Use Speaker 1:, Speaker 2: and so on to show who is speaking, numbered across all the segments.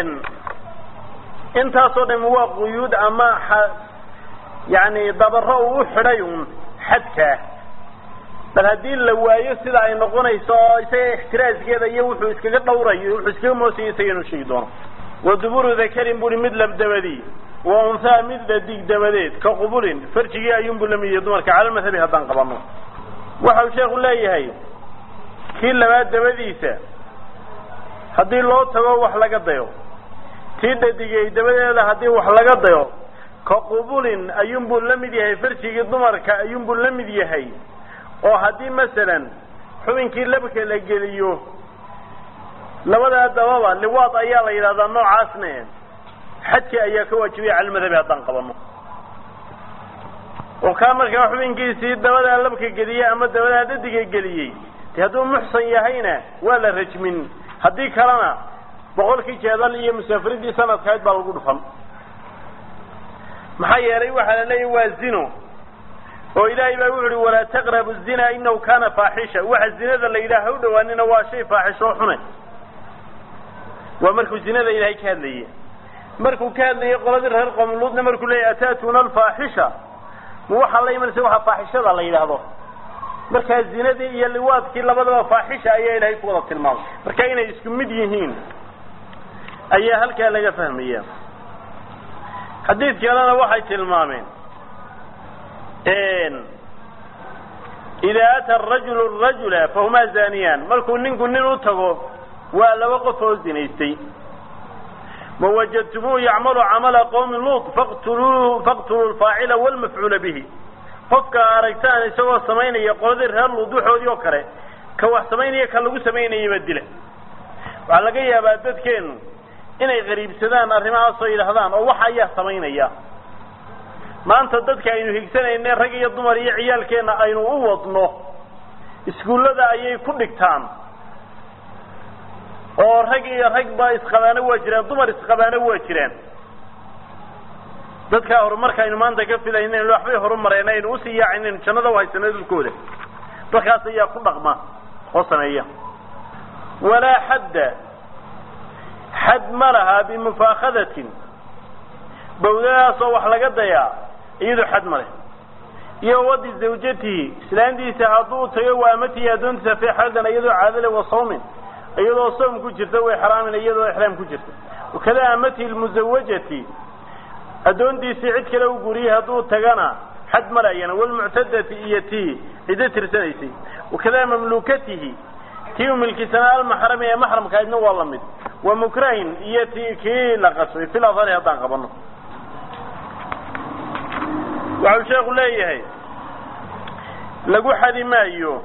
Speaker 1: intaasoo dham waa quyuud ama yani dabaro uu u xidhay un xadkaa bal haddii la waayo sida ay noqonayso oo isaga ixtiraaskeeda iyo wuxuu iskaga dhawrayo wuxuu iskaga moosaya isaga inuu sheegi doono wa duburu dakarin buri mid labdabadii wa unhaa mid dhadig dabadeed ka qubulin farjigii ayuunbu lamid yahay dumarka cala madhabi haddaan qabano waxau sheekhu leeyahay kii labaad dabadiisa haddii loo tago wax laga dayo tii dhadigay dabadeeda haddii wax laga dayo ka qubulin ayuunbuu la mid yahay farjigii dumarka ayuunbuu la mid yahay oo haddii masalan xubinkii labka la geliyo labadaa dababa liwaad ayaa la yidhahdaa noocaasne xadki ayaa ka waajibaya cala madhabi haddaan qabano oo kaa markaa xubinkiisii dabadaa labka geliyey ama dabadaa dhadiga geliyey de hadduu muxsan yahayna waa la rajmin haddii kalena boqolkii jeedal iyo musaafiridii sanadkahayd baa lagu dhufan maxaa yeelay waxaa la leeyahy waa zino oo ilaahay baa wuxu uhi walaa taqrabu zina inahu kana faaxisha waxa zinada la yidhaha ha u dhawaanina waa shay faaxisho oo xune waa markuu zinada ilaahay ka hadlayey markuu ka hadlayay qoladii reer qomluudna markuu leeyahy ataatuna alfaaxisha ma waxaa la imanaysa waxa faaxishada la yidhaahdo markaa zinadii iyo liwaadkii labadaba faaxisha ayaa ilaahay ku wada tilmaamay marka inay isku mid yihiin ayaa halkaa laga fahmaya xadiid kalena waxay tilmaameen idaa ata arajulu rajula fahumaa zaniyaan markuu ninku nin u tago waa laba qof oo zinaystay ma wajadtumuuhu yacmalu camala qowmi luut faqtuluu faqtuluu lfaacila walmafcuula bihi qofka aragtaan isagoo samaynaya qoladii reer luud waxoodii oo kale ka wax samaynaya ka lagu samaynayaba dila waxaa laga yaabaa dadkeenu inay qariibsadaan arrimahaasoo yidhaahdaan oo waxa ayaa samaynaya maanta dadka aynu higsanayne rag iyo dumar iyo ciyaalkeenna aynu u wadno iskuullada ayay ku dhigtaan oo rag iyo rag ba isqabaano waa jiraan dumar isqabaano waa jiraan dadkaa horumarka aynu maanta ka filaynen waxbay horumareen aynu usii yaacinen jannada u haysano dhulkooda dadkaas ayaa ku dhaqma oo sameeya walaa xadda xad ma laha bimufaakadatin bawdadaasoo wax laga dayaa iyadoo xad ma leh iyo wadi zawjatihi islaantiisa hadduu tago waa amatihi addoontiisa fii xaldan iyadoo caadale wa sawmin iyadoo soom ku jirta way xaraamin iyadoo ixraam ku jirta wakada amatihi lmusawajati addoontiisii cid kale u guriyey hadduu tagana xad malayana walmuctadati iyo tii ciddo tirsanaysay wakada mamluukatihi tii u milkisanaa almaxrami ee maxramkahaydna waa la mid wa mukrahin iyo ti kii la qasbay fil adhari haddaan qabano waxau sheekhu leeyahay lagu xadi maayo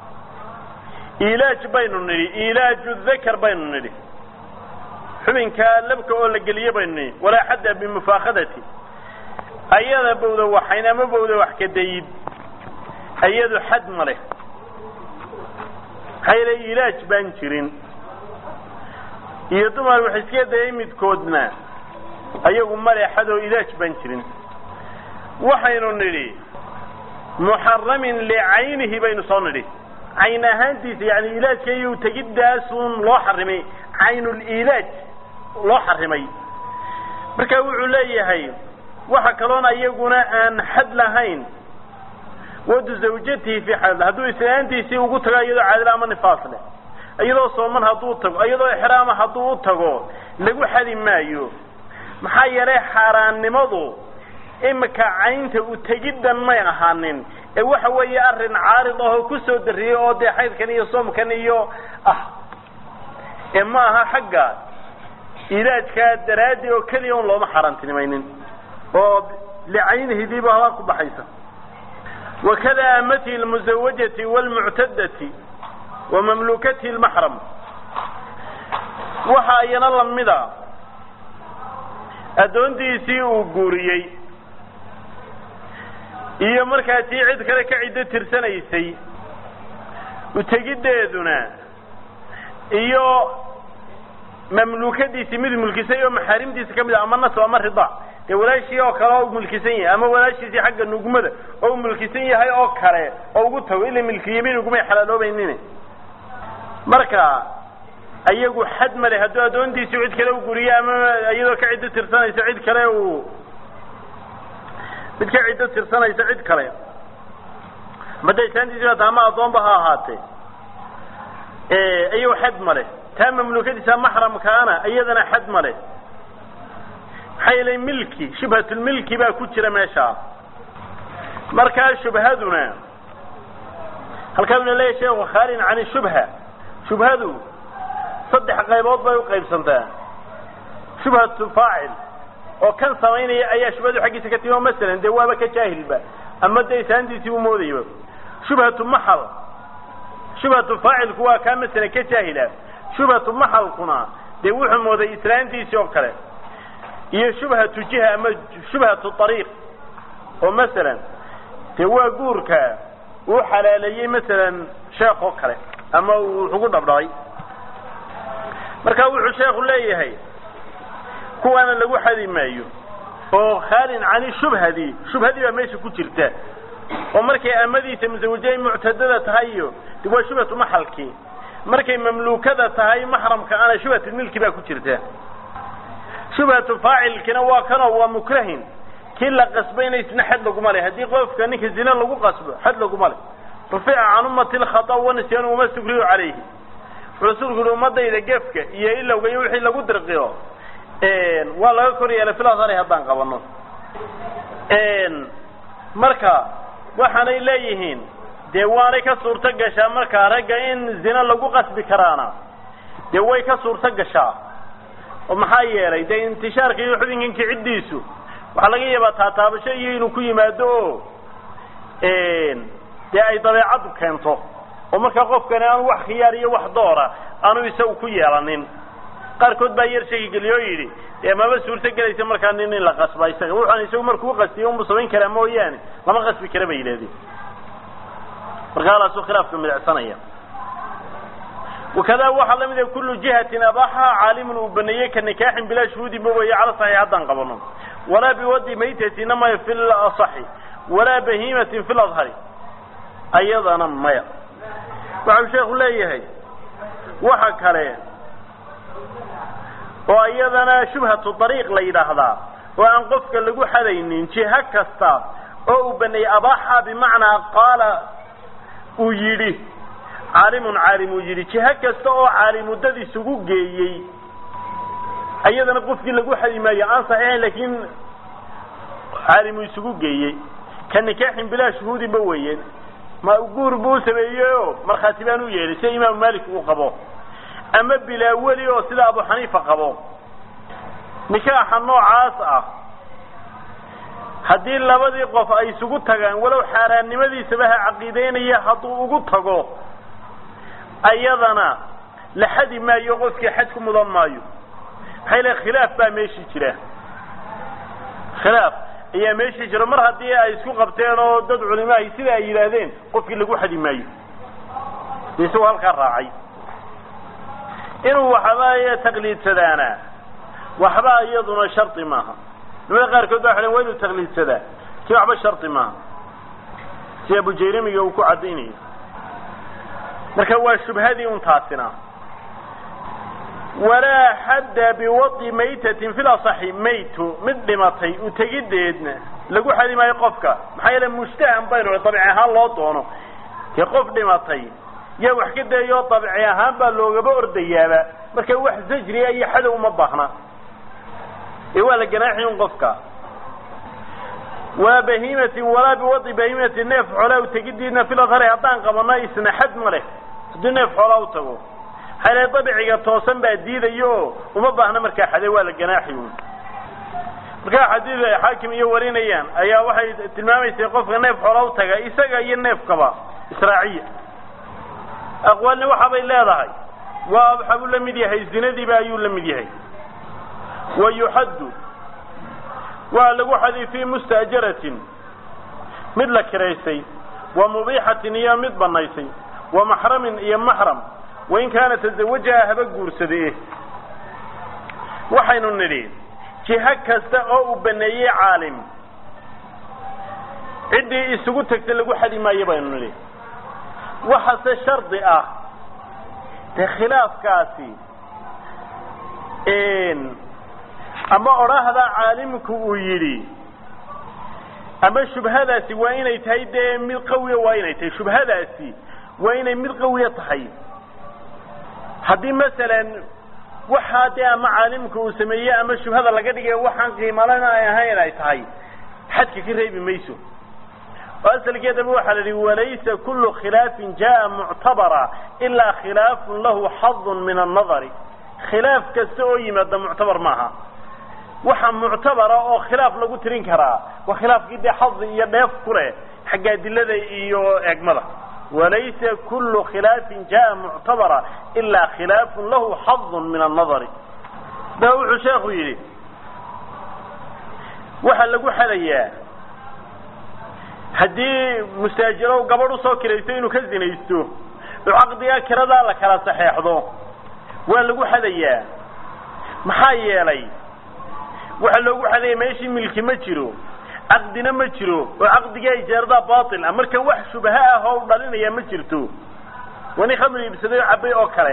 Speaker 1: ilaaj baynu nidhi ilaaju dakar baynu nidhi xubinkaa labka oo la geliye baynu nidhi walaa xadda bimufaakadati ayada bawda waxayn ama bawda wax ka dayid ayadu xad ma leh maxaa yeele ilaaj baan jirin iyo dumar wax iska dayay midkoodna ayagu male xad oo ilaaj baan jirin waxaynu nidhi muxaramin licaynihi baynu soo nidhi cayn ahaantiisa yani ilaajka iyo tegidaasun loo xarimay caynulilaaj loo xarimay marka wuxuu leeyahay waxa kaloona iyaguna aan xad lahayn wadu zawjatihi fi xal hadduu islaantiisii ugu tago iyadoo caadila ama nifaas leh iyadoo sooman hadduu tago iyadoo ixraama hadduu u tago lagu xadi maayo maxaa yeelay xaaraannimadu imika caynta u tegiddan may ahaanin ee waxa weeye arrin caarid ahoo kusoo dariyey oo dee xaydkan iyo soomkan iyo ah ee ma aha xagga ilaajkaa daraaddi oo keliya un looma xaaraantinimaynin oo licaynihidiiba habaa ku baxaysa wakada amatihi almusawajati waalmuctadati wa mamluukatihi lmaxram waxa iyana lamida addoontiisii uu guuriyey iyo markaa tii cid kale ka ciddo tirsanaysay utegiddeeduna iyo mamluukadiisii mid mulkisay oo maxaarimtiisa ka mid ah ama nasab ama rida dee walaashii oo kale oo mulkisan yahay ama walaashiisii xagga nugmada oo mulkisan yahay oo kale oo ugu tago ila milkiyamiin ugumay xalaaloobaynin marka ayagu xad male hadduu addoontiisi cid kale u guriyo ama iyadoo ka ciddo tirsanaysa cid kale uu mid ka ciddo tirsanaysa cid kale madaysaantiisi bata ama addoonba ha ahaatee ayagu xad male taa mamluukadiisa maxramkaana iyadana xad male maxaa yeelay milki shubhatulmilki baa ku jira meeshaa markaa shubhaduna halkaasuna leeyahy sheekhu khaalin can shubha shubhadu saddex qaybood bay uqaybsantaa shubhatu faacil oo kan samaynaya ayaa shubhadu xaggiisa ka timi o masalan dee waaba ka jaahilba ama dee isaantiisii u moodayba shubhatu maxal shubhatu faacilku waa kaa masalan ka jaahila shubhatu maxalkuna dee wuxuu mooday islaantiisii oo kale iyo shubhatu jiha ama shubhatu ariiq oo masalan dee waa guurka uu xalaaleeyey masalan sheekh oo kale ama uu ugu dhabdhabay marka wuxuu sheekhu leeyahay kuwaana lagu xadi maayo oo khaalin cani shubhadii shubhadii baa meesha ku jirta oo markay amadiisa musawajay muctadada tahay iyo de waa shubhatu maxalkii markay mamluukada tahay maxramka ana shubhatu milki baa ku jirta shubhatu faacilkina waa kanoo waa mukrahin kii la qasbayna isna xad laguma le haddii qofka ninka zina lagu qasbo xad laguma le rufica can ummati lkhata wanisyan uma sukriyu calayhi rasuulku yihi ummadayda gefka iyo ilowga iyo wixii lagu dirqiyo waa laga kor yeelay filasari haddaan qabano marka waxaanay leeyihiin dee waanay ka suurto gashaa markaa ragga in zina lagu qasbi karaana dee way ka suurto gashaa oo maxaa yeelay dee intishaarka iyo xubinkan kiciddiisu waxaa laga yaabaa taataabasho iyo inuu ku yimaado oo dee ay dabeecaddu keento oo markaa qofkani aanu wax khiyaar iyo wax doora aanu isagu ku yeelanin qaarkood baa yar shaki geliyo oo yidhi dee maba suurto gelaysa markaa nin in la qasba isaga wuxuan isagu markuu qasbiyo unbu samayn karaa mooyaane lama qasbi kara bay yidhahdeen marka halaasu khilaafka midacsanaya wakada waxaa lamid ah kullu jihatin abaxaha caalimun uu baneeyey ka nikaaxin bilaa shuhuudin ba weeye cala saxiix haddaan qabano walaa biwadi maytatina maya fi lasaxi walaa bahiimatin fi ladhari ayadana maya waxau sheekhu leeyahay waxa kale oo iyadana shubhatu dariiq la yidhaahdaa oo aan qofka lagu xadaynin jiho kasta oo uu baneeyey abaaxa bimacnaa qaala uu yidhi caalimun caalim uu yidhi jiho kasta oo caalimuddad isugu geeyey iyadana qofkii lagu xadi maayo aan saxiixayn laakiin caalimu isugu geeyey ka nikaaxin bilaa shuhuudinba weeye ma guur buu sameeyey oo markhaati baan u yeedhay sida imaamu malik uu qabo ama bilaa weli oo sida abu xaniifa qabo nikaaxa noocaas ah haddii labadii qof ay isugu tagaan walow xaaraannimadiisaba ha caqiideynaya hadduu ugu tago ayadana la xadi maayo qofkii xad ku mudan maayo maxay le khilaaf baa meeshii jira khilaaf ayaa meeshii jira mar haddii ay isku qabteen oo dad culimaahi sida ay yidhaahdeen qofkii lagu xadi maayo de isagoo halkaa raacay inuu waxba taqliidsadaana waxba iyaduna shardi maaha nimada qaarkood ba waxay waa inuu taqliidsadaa kii waxba shardi maaha si abujayrimiga uu ku caddaynayo marka waa shubhadii un taasina walaa xadda biwadi maytatin fi lasaxi maytu mid dhimatay utegideedna lagu xadi maayo qofka maxaa yeele mushtahan baynu dabci ahaan loo doono dee qof dhimatay yaa wax ka dayayo dabci ahaan baa loogaba ordayaaba marka wax zajriya iyo xadow uma baahna ee waa la ganaaxi un qofka waa bahiimatin walaa biwadi bahiimatin neef xoolaa utegidiidna filadhari haddaan qabano isna xad ma leh haddii neef xoolaa u tago xale dabiciga toosan baa diidayo oo uma baahna markaa xade waa la ganaaxi un markaa xadiid ay xaakim iyo warinayaan ayaa waxay tilmaamaysay qofka neef xoolaa u taga isaga iyo neefkaba israaciya aqwaalni waxaabay leedahay waa waxaa buu la mid yahay zinadiiba ayuu la mid yahay wa yuxaddu waa lagu xadi fii mustaajaratin mid la kiraysay wa mubiixatin iyo mid banaysay wa maxramin iyo maxram wain kaana tazawajaha haba guursade waxaynu nidhi jiho kasta oo uu baneeyey caalim ciddii isugu tagta lagu xadi maayo baynu nidhi waxase shardi ah dee khilaafkaasi ama odhaahda caalimku uu yidhi ama shubhadaasi waa inay tahay dee mid qawiya waa inay tahay shubhadaasi waa inay mid qawiya tahay haddii masalan waxaa dee ama caalimka uu sameeye ama shubhada laga dhigayo waxaan qiimalana ay ahayn ay tahay xadka ka reebi mayso oo asalkeedaba waxaa la yihi walaysa kulu khilaafin jaa muctabara ilaa khilaafun lahu xadun min annadari khilaaf kasta oo yimaada muctabar maaha waxa muctabara oo khilaaf lagu tirin karaa waa khilaafkii dee xadi iyo dheef ku leh xagga adilada iyo eegmada walaysa kulu khilaafin jaa muctabara ilaa khilaafun lahu xadun min annadari da wuxuu sheekhu yidhi waxaa lagu xadayaa haddii mustaajirow gabadh usoo kiraysto inuu ka zinaysto oo caqdigaa kiradaa la kala saxeexdo waa lagu xadayaa maxaa yeelay waxaa loogu xadaya meeshii milki ma jiro caqdina ma jiro oo caqdigaa ijaaradaa batil ah marka wax shubaha ah oo u dhalinaya ma jirto waa nin khamri iibsaday oo cabay oo kale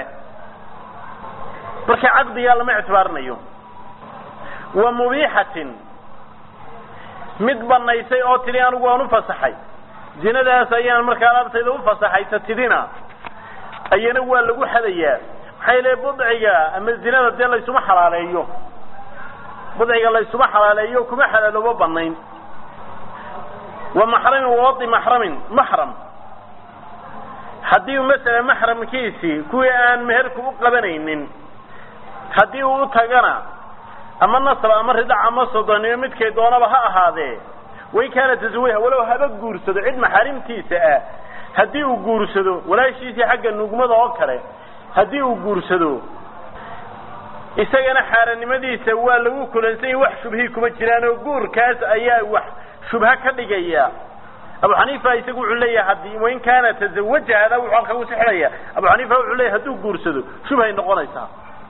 Speaker 1: marka caqdigaa lama ictibaarinayo wa mubiixatin mid banaysay oo tidhi anigu waan ufasaxay zinadaas ayaan markaa alaabtayda ufasaxay ta tidina ayana waa lagu xadayaa maxaa yeele budciga ama zinada dee laysuma xalaaleeyo budciga laysuma xalaaleeyo kuma xalaaloobo banayn wa maxramin wawadi maxramin maxram haddii masala maxramkiisii kuwii aan meherku u qabanaynin haddii uu u tagana ama nasab ama ridac ama sodoniyo midkay doonaba ha ahaadee wain kaana tasawayha walow haba guursado cid maxaarimtiisa ah haddii uu guursado walaashiisii xagga nugmada oo kale haddii uu guursado isagana xaaranimadiisa waa lagu kulansanya wax shubhii kuma jiraan oo guurkaas ayaa wax shubha ka dhigaya abu xaniifa isagu wuxuu leeyahay haddii wain kaana tazawaja hada wuxuu halka ku sixinaya abu xaniifa wuxuu leeyahay hadduu guursado shubhay noqonaysaa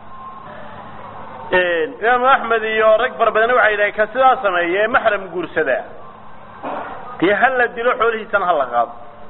Speaker 1: imaamu axmed iyo rag fara badanna waxay yidhahen ka sidaa sameeya ee maxram guursada dee ha la dilo xoolihiisana ha la qaado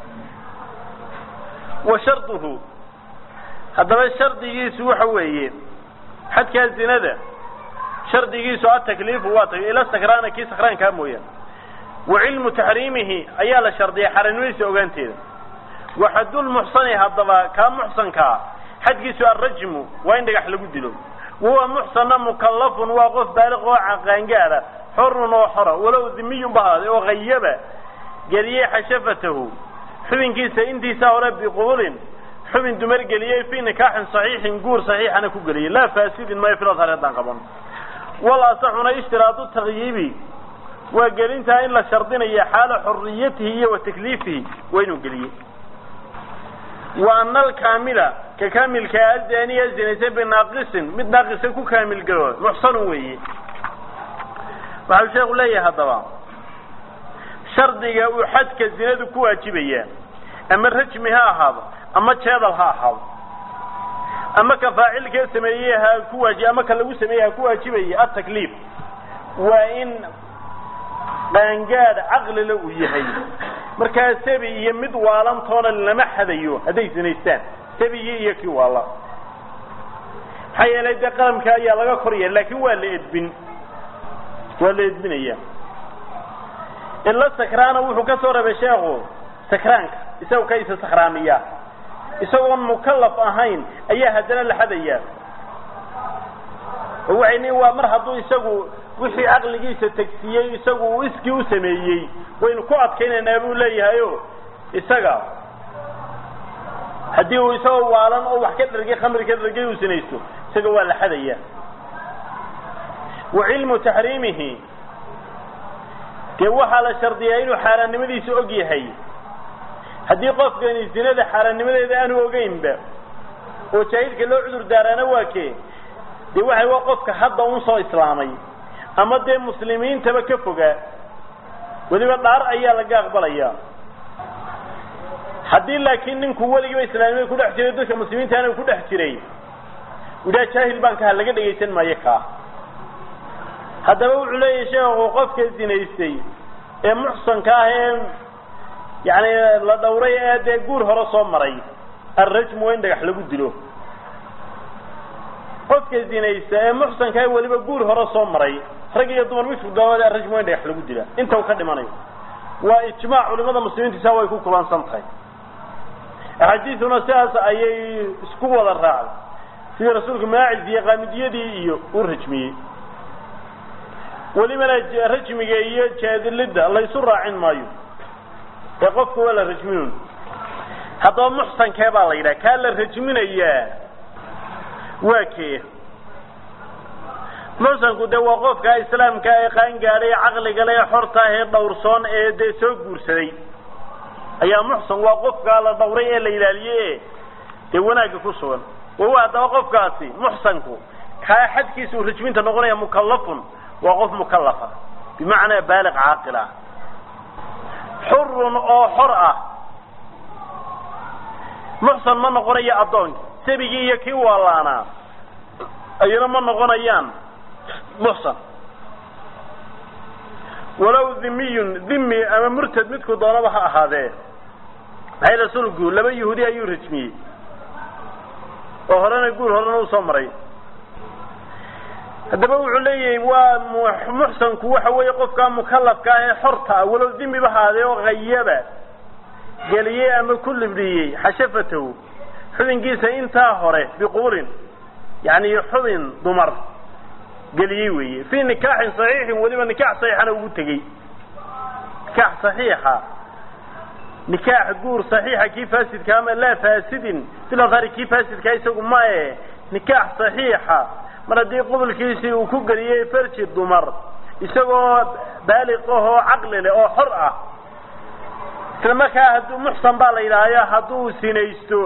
Speaker 1: wa sharduhu haddaba shardigiisu waxa weeye xadkaa zinada shardigiisu atakliifu waa tagay ila sakraana kii sakraankaa mooyaane wa cilmu taxriimihi ayaa la shardiyay xaranimadiisa ogaanteeda wa xadulmuxsani haddaba kaa muxsankaa xadkiisu arrajmu waa in dhagax lagu dilo wahuwa muxsanna mukallafun waa qof baaliq oo qaangaada xorun oo xora walow dimiyun ba ahaaday oo hayaba geliyey xashafatahu xubinkiisa intiisa hore biqubulin xubin dumar geliyey fii nikaaxin saxiixin guur saxiixana ku geliyey laa faasidin mayo filadhar haddaan qaban wal asaxuna ishtiraadu takyiibi waa gelintaa in la shardinaya xaala xuriyatihi iyo wa takliifihi waa inuu geliyey wa ana alkaamila ka kaamilkaa azaniya zinaysa binaaqisin mid naaqisa ku kaamil galo muxsanun weeye waxau sheekhu leeyahay haddaba shardiga uu xadka zinadu ku waajibaya ama rajmi ha ahaado ama jeedal ha ahaado ama ka faacilkee sameeyey ha ku waaji ama ka lagu sameeyey ha ku waajibaya atakliif waa in qaangaad caqlila uu yahay markaa sabi iyo mid waalantoona lama xadayo hadday zinaystaan sabigii iyo kii waala maxaa yeelay dee qalamka ayaa laga korya laakin waa la edbin waa la edbinaya ila sakraana wuxuu ka soo rabay sheekhu sakraanka isagoo ka isa sakraamiya isagoon mukallaf ahayn ayaa haddana la xadaya oo waxay leeyiin waa mar hadduu isagu wixii caqligiisa tegsiiyey isagu uu iskii u sameeyey waynu ku adkaynaynaa buu leeyahay o isaga haddii uu isagoo waalan oo wax ka dhargay khamri ka dhargay uu sinaysto isaga waa la xadaya wa cilmu taxriimihi dee waxaa la shardiyaa inuu xaaraannimadiisa og yahay haddii qofkani zinada xaaraannimadeeda aanu ogeynba oo jaahilka loo cudur daaraana waa kee dee waxay waa qofka hadda un soo islaamay ama dee muslimiintaba ka fogaa weliba dhaar ayaa laga aqbalaya haddii laakiin ninku weligiiba islaamnimada ku dhex jiray dadka muslimiintaana ku dhex jiray idhaa jaahil baan kaha laga dhegaysan maayo kaa haddaba wuxuu leeyahay sheekhu qofka zinaystay ee muxsanka ah ee yani la dhawray ee dee guur hore soo maray alrajmu waa in dhagax lagu dilo qofka zinaysta ee muxsanka ee weliba guur hore soo maray rag iyo dumar midku doonada rajmu in dhagax lagu dilaa inta uu ka dhimanayo waa ijmaac culimada muslimiinta saa way ku kulansan tahay axaadiisuna sidaas ayay isku wada raacday sidii rasuulku maacid iyo qaamidiyadii iyo uu rajmiyey welibana rajmiga iyo jaadilidda laysu raacin maayo ee qofka waa la rajminun haddaba muxsankee baa la yidhaha kaa la rajminayaa waa kee muxsanku dee waa qofka islaamka ee qaangaadhay ee caqliga le ee xorta ah ee dhowrsoon ee dee soo guursaday ayaa muxsan waa qofkaa la dhawray ee la ilaaliyey ee dee wanaagga ku sugan wawa haddaba qofkaasi muxsanku kaa xadkiisa uu rajminta noqonaya mukallafun waa qof mukallafa bimacnaa baaliq caaqil ah xurun oo xor ah muxsan ma noqonayo addoonki sabigii iyo kii waalaanaa ayana ma noqonayaan muxsan walow dhimiyun dhimi ama murtad midku doonaba ha ahaadee maxay rasuulku laba yahuudi ayuu rajmiyey oo horena guur horena uu soo maray haddaba wuxuu leeyahay waa muxsanku waxa weeye qofkaa mukallafka ah ee xorta ah walow dhimiba haadee oo hayaba geliyey ama ku libdhiyey xashafatahu xubinkiisa intaa hore biquurin yani xubin dumar geliyey weeye fii nikaaxin saxiixin weliba nikaax saxiixana ugu tegey nikaax saxiixa nikaax guur saxiixa kii faasidka ama laa faasidin filahari kii faasidka isagu mae nikaax saxiixa mar haddii qubulkiisii uu ku geliyey farji dumar isagoo baaliq ahoo caqli leh oo xor ah isla markaa hadduu muxsan baa la yidhaahyo hadduu sinaysto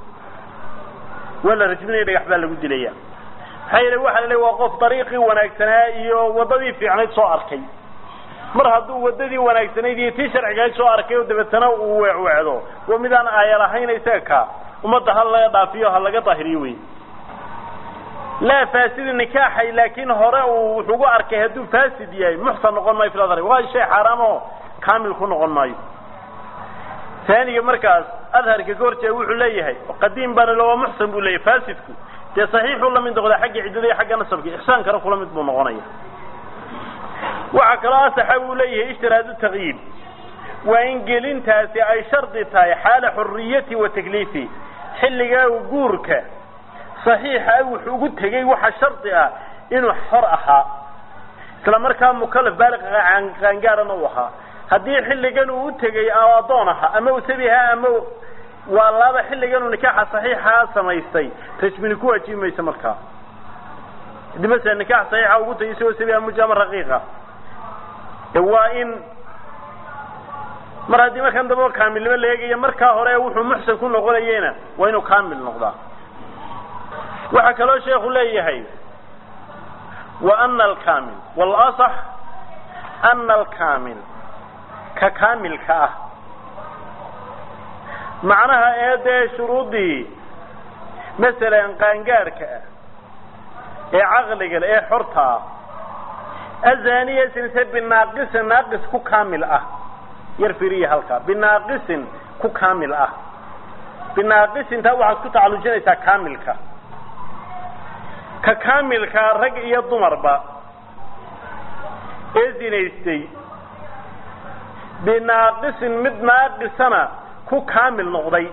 Speaker 1: waa la rajminaya dhagax baa lagu dilaya maxaa yeele waxa la leey waa qof dariiqii wanaagsanaa iyo waddadii fiicnayd soo arkay mar hadduu waddadii wanaagsanayd iyo tii sharcigayd soo arkay oo dabeetana uu weecweecdo waa midaan aaya lahayn isaga ka ummadda ha laga dhaafiyo ha laga daahiriyo wey laa faasidi nikaaxay laakiin hore uu wuxugu arkay hadduu faasid yahay muxsan noqon maayo filadar waa shay xaaraam oo kaamil ku noqon maayo taaniga markaas adharka ka horjeeda wuxuu leeyahay qadiim baana lo waa muxsan buu leeyahay faasidku dee saxiixuu la mid noqdaa xagga ciddada iyo xagga nasabka ixsaankana kula mid buu noqonaya waxaa kaloo asaxa uu leeyahay ishtiraadu taqyiib waa in gelintaasi ay shardi tahay xaala xuriyati wa takliifi xilligaa guurka saxiixa wuxuu ugu tegey waxa shardi ah inuu xor ahaa isla markaa mukalaf baaliq qaangaarana uu ahaa haddii xilligan uu u tegey addoon ahaa ama uu sabi ahaa ama waa laaba xilligan uu nikaaxa saxiixaa samaystay rajmini ku waajibi mayso markaa hadii masala nikaax saxiixa ugu tegay isagoo sabi ama mujaama raqiiqa waa in mar haddii markan damba kaamilnimo la eegaya markaa hore wuxuu muxsan ku noqonayena waa inuu kaamil noqdaa waxaa kaloo sheekhu leeyahay wa ana alkamil walasax ana alkamil ka kaamilka ah macnaha ee dee shuruuddii masalan qaangaarka ah ee caqliga le ee xorta ah azaniya sinse binaaqisin naaqis ku kaamil ah yar firiya halkaa binaaqisin ku kaamil ah binaaqisintaa waxaad ku tacalujinaysaa kaamilka ka kaamilka rag iyo dumarba ee zinaystay binaaqisin mid naaqisana ku kaamil noqday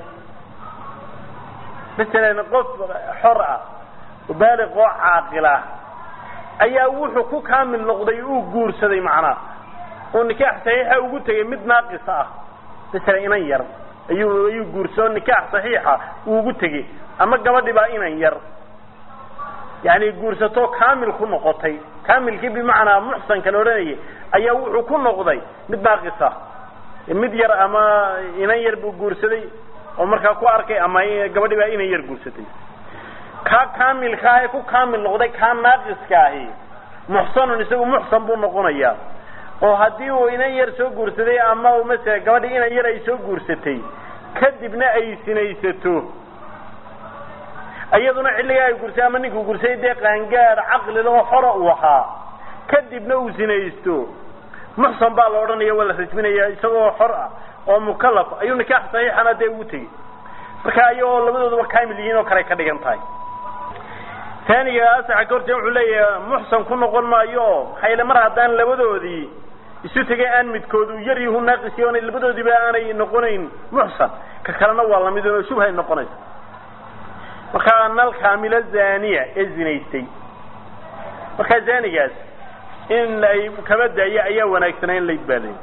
Speaker 1: masalan qof xor ah oo baaliq oo caaqil ah ayaa wuxuu ku kaamil noqday uu guursaday macnaa oo nikaax saxiixa ugu tegay mid naaqisa ah masalan inan yar ayuu ayuu guursado nikaax saxiixa uu ugu tegey ama gabadhi baa inan yar yani guursatoo kaamil ku noqotay kaamilkii bimacnaa muxsanka la odhanayay ayaa wuxuu ku noqday mid naaqisa mid yar ama inan yar buu guursaday oo markaa ku arkay ama gabadhi baa inan yar guursatay kaa kaamilka ah ee ku kaamil noqday kaa naaqiska ahi muxsanun isagu muxsan buu noqonayaa oo haddii uu inan yar soo guursaday ama masala gabadhi inan yar ay soo guursatay kadibna ay sinaysato iyaduna xilligaa ay gursay ama ninkuu gursay dee qaangaar caqlila oo xora uu ahaa kadibna uu sinaysto muxsan baa la odhanaya waa la rajminaya isagoo xor ah oo mukalaf ayuu nikaax saxiixana dee ugu tegey marka ayagoo labadooduba kaamil yihiin oo kale ka dhigan tahay taaniga asaxa ka hortee wuxuu leeyahay muxsan ku noqon maayo oo maxaa yele mar haddaan labadoodii isu tegay aan midkoodu yar yahu naaqisi oona labadoodiiba aanay noqonayn muxsan ka kalena waa lamid oo shubhay noqonaysa markaa nal kaamila zaniya ee zinaystay markaa zanigaas in ay kaba daayo ayaa wanaagsanaa in layd baalay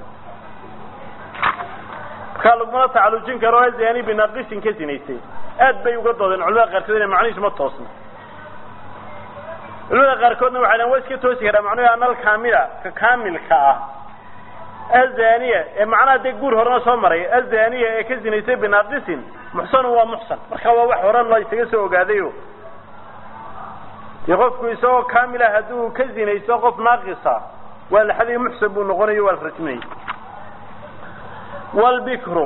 Speaker 1: markaa lagumala tacalujin karo zani binaqisin ka zinaystay aad bay uga doodeen culamada qaarkood ina macnihiisu ma toosna culamada qaarkoodna waxay dhan waa iska toosi karaa macnuhu anal kaamila ka kaamilka ah azaniya ee macnaha dee guur horena soo maray azaniya ee ka zinaystay binaqisin muxsanun waa muxsan marka waa wax horan la isaga soo ogaadayo dee qofku isagoo kaamila hadduu ka zinaysto qof naaqisa waa laxadii muxsan buu noqonayo waa la rajminaya walbikru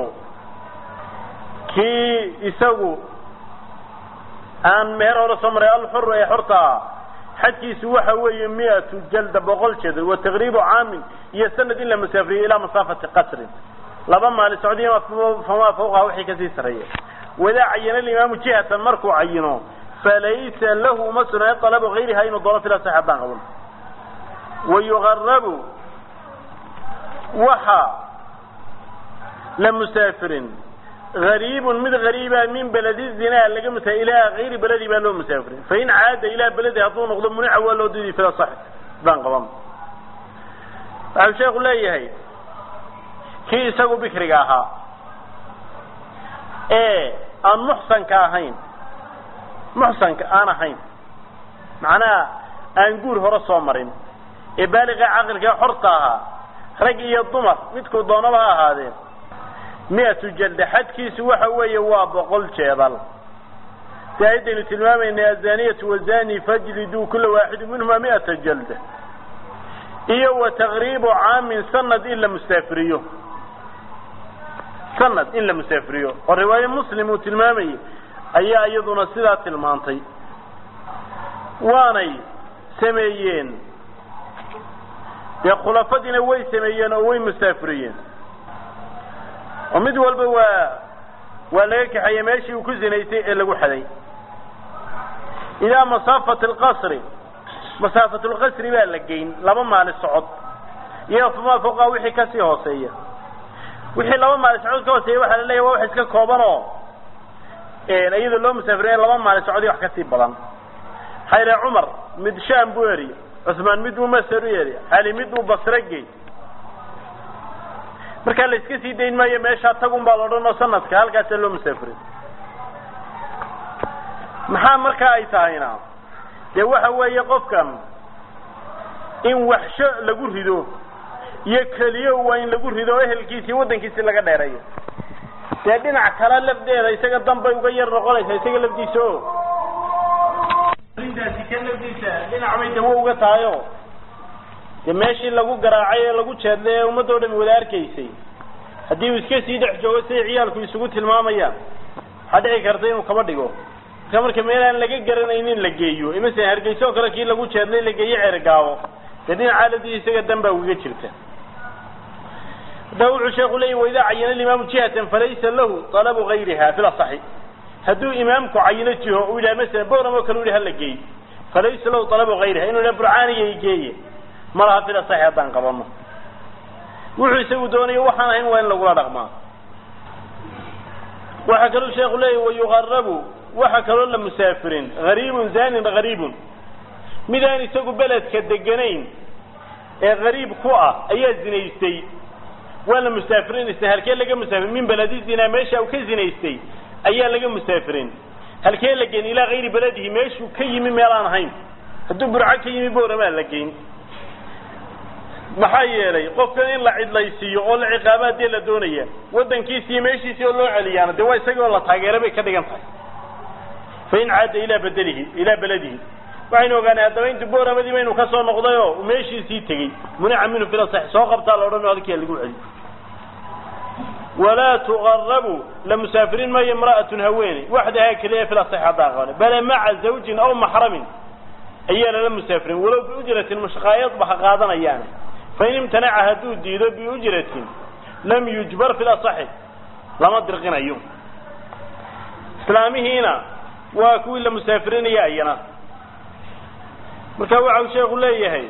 Speaker 1: kii isagu aan meher hore soo maray alxuru ee xorta ah xadkiisu waxa weeye miatu jalda boqol jeed wa taqriibu caamin iyo sanad in la musaafiriyo ilaa masaafati qasrin laba maali socdiya famaa fawqaha wixii kasii sarreeya wadaa cayana alimaamu jihatan markuu cayino falaysa lahu uma sugnaayo talabu gayriha inuu doono fila sax haddaan qaban wayugarabu waxa la musaafirin gariibun mid gariiba min beledi zinaa laga musa ilaa gayri beledi baa loo musaafirin fain caada ilaa beledi hadduu noqdo munica waa loo diidi fila sax haddaan qaban waxau sheeku leeyahay kii isagu bikriga ahaa ee aan muxsanka ahayn muxsanka aan ahayn macnaha aan guur hore soo marin ee baaliqa caqilka xorta ahaa rag iyo dumar midkuu doonaba ha ahaadeen miatu jalda xadkiisu waxa weeye waa boqol jeedal si ayaddaynu tilmaamaynay azaniyatu wazani fajliduu kula waaxidin minhuma miata jalda iyo wa taqriibu caamin sanad in la musaafiriyo sanad in la musaafiriyo oo riwaaye muslim uu tilmaamayay ayaa iyaduna sidaa tilmaantay waanay sameeyeen dee khulafadiina way sameeyeen oo way musaafiriyeen oo mid walba waa waa laga kaxeeyey meeshii uu ku zinaysay ee lagu xaday ilaa masaafati alqasri masaafat lqasri baa la geyn laba maali socod iyo famaa fawqa wixii kasii hooseeya wixii laba maali socod ka hooseeya waxaa la leeyahy waa wax iska kooban oo iyadoo loo musaafiriya laba maali socod iyo wax kasii badan xayre cumar mid sham buu eriy cusmaan mid uu masar u eriy cali mid uu basre gey markaa la iska sii dayn maayo meeshaa tagun baa la odhan oo sanadka halkaasaa loo musaafiray maxaa markaa ay tahayna dee waxa weeye qofkan in waxsho lagu rido iyo keliyo waa in lagu rido oo ehelkiisi iyo waddankiisi laga dheereeyo dee dhinac kale lafdeeda isaga danbay uga yar noqonaysaa isaga lafdiisa o daasi ka lafdiisa dhinac bay dawo uga tahayo dee meeshii lagu garaacay ee lagu jeedlay ee ummadoo dhami wada arkaysay haddii uu iska sii dhex joogo siday ciyaalku isugu tilmaamayaan waxaa dhici karta inuu kaba dhigo marka marka meelaan laga garanaynin la geeyo imase hargeyso oo kale kii lagu jeedlay la geeyo ceergaabo dee dhinaca lafdiisa isaga dan baa ugaga jirta haddaba wuxuu sheeku leeyay waidaa cayana alimaamu jihatan falaysa lahu talabu gayriha fil asaxi hadduu imaamku cayino jiho uu yidhaha masalan boram oo kale u yihi hala geey falaysa lahu talabu gayriha inuu yidhaha burcaaniya geeye ma laha fil asaxi haddaan qabano wuxuu isagu doonayo waxaan ahayn waa in lagula dhaqmaa waxaa kaluu sheeku leeyahy wayugarabu waxaa kaloo la musaafirin gariibun zanin gariibun midaan isagu beledka deganayn ee gariib ku ah ayaa zinaystay waa la musaafirinaysa halkee laga musaafirin min beledi zinaa meesha uu ka zinaystay ayaa laga musaafirin halkee la geyn ilaa gayri beledihi meeshuu ka yimi meel aan ahayn hadduu burco ka yimi booramaa la geyn maxaa yeelay qofkan in la cidlaysiiyo oo la ciqaaba dee la doonaya waddankiisi iyo meeshiisii oo loo celiyaana dee waa isagii oo la taageera bay ka dhigan tahay fain caada ilaa bedelihi ilaa beledihi waxaynu ogaanay haddaba intu booramadii baynu kasoo noqday oo meeshiisii tegey munica minhu fil asax soo qabtaa la odhan halkia lagu celi walaa tuqarabu la musaafirin maayo imra'atun haweeney waxdahaa keliya fil asax haddaa qabane bale maca zawjin aw maxramin ayaa lala musaafirin walow biujratin mushqaayadba ha qaadanayaane fain imtanaca hadduu diido biujratin lam yujbar fil asaxi lama dirqinayo islaamihiina waa kuwii la musaafirinaya ayana marka waxa uu sheekhu leeyahay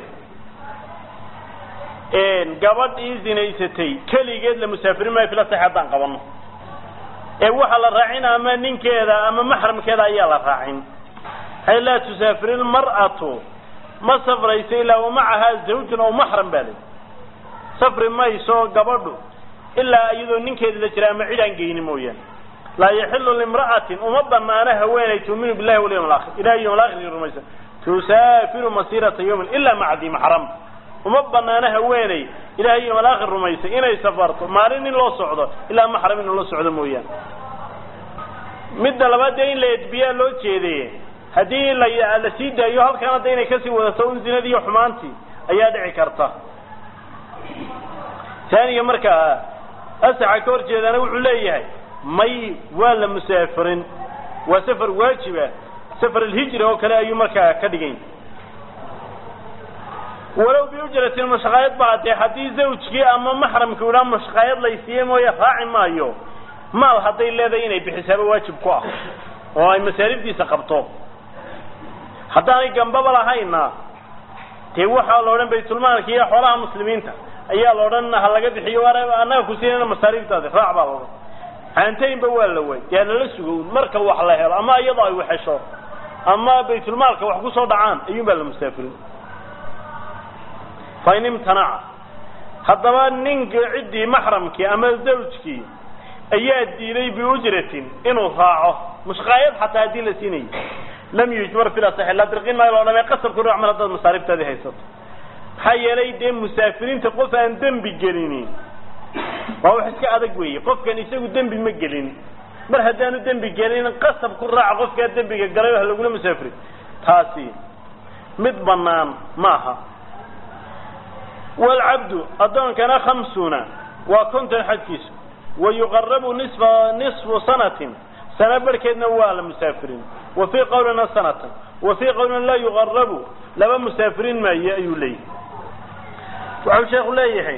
Speaker 1: gabadhii zinaysatay keligeed la musaafirin maayo fila sax haddaan qabano ee waxaa la raacin ama ninkeeda ama maxramkeeda ayaa la raacin hay laa tusaafir ilmar'atu ma safrayso ilaa wamacahaa zawjun aw maxram baa lay safri mayso gabadhu ilaa iyadoo ninkeeda la jira ama cid aan geyni mooyaane laa yaxilu limra'atin uma banaano haweenay tuuminu billahi walyawm alaakhir ilahi yawm alaakhir rumaysa tusaafiru masiirata yawmin ilaa maca di maxram uma banaano haweeney ilahay yawm alaakhir rumaysa inay safarto maalin in loo socdo ilaa maxram in loo socdo mooyaane midda labaad dee in la edbiyaa loo jeedeye haddii la la sii daayo halkan hadda inay kasii wadato un zinadii iyo xumaantii ayaa dhici karta taaniga markaa asaxa ka hor jeedaana wuxuu leeyahay may waa la musaafirin waa safar waajiba safar alhijra oo kale ayuu markaa ka dhigan walow biujratin mashaqaayad baa dee haddii zawjkii ama maxramkii idhaa mashaqaayad laysiiye mooye raaci maayo maal hadday leedahay inay bixisaaba waajib ku ah oo ay masaaribdiisa qabto haddaanay gambaba lahayna dee waxaa la odhan baytulmaalka iyo xoolaha muslimiinta ayaa la odhan ha laga bixiyo annaga kusiinana masaariiftaadi raac baa laodhan caantaynba waa la waay dee lala sugo marka wax la helo ama iyadoo ay waxesho ama baytulmaalka wax kusoo dhacaan ayuun baa la musaafirin fa in imtanaca haddaba ninka ciddii maxramkii ama zawjkii ayaa diiday biujratin inuu raaco mushqaayad xataa haddii la siinayo lam yujmar fil asaxi la dirqin maayo loo dhamay qasabku ruux mar haddaad masaariftaadii haysato maxaa yeelay dee musaafiriinta qof aan dembi gelinin waa wax iska adag weeye qofkan isagu dembi ma gelin mar haddaanu dembi gelin qasab ku raaca qofkaa dembiga galay oo ha lagula musaafiri taasi mid banaan maaha waalcabdu addoonkana khamsuna waa konton xadkiisu wa yuqarabu nisfa nisfu sanatin sana barhkeedna waa la musaafirin wa fii qawlina sanatan wa fii qawlina laa yuqarabu laba musaafirin maayo ayuu leeyahay waxau sheekhu leeyahay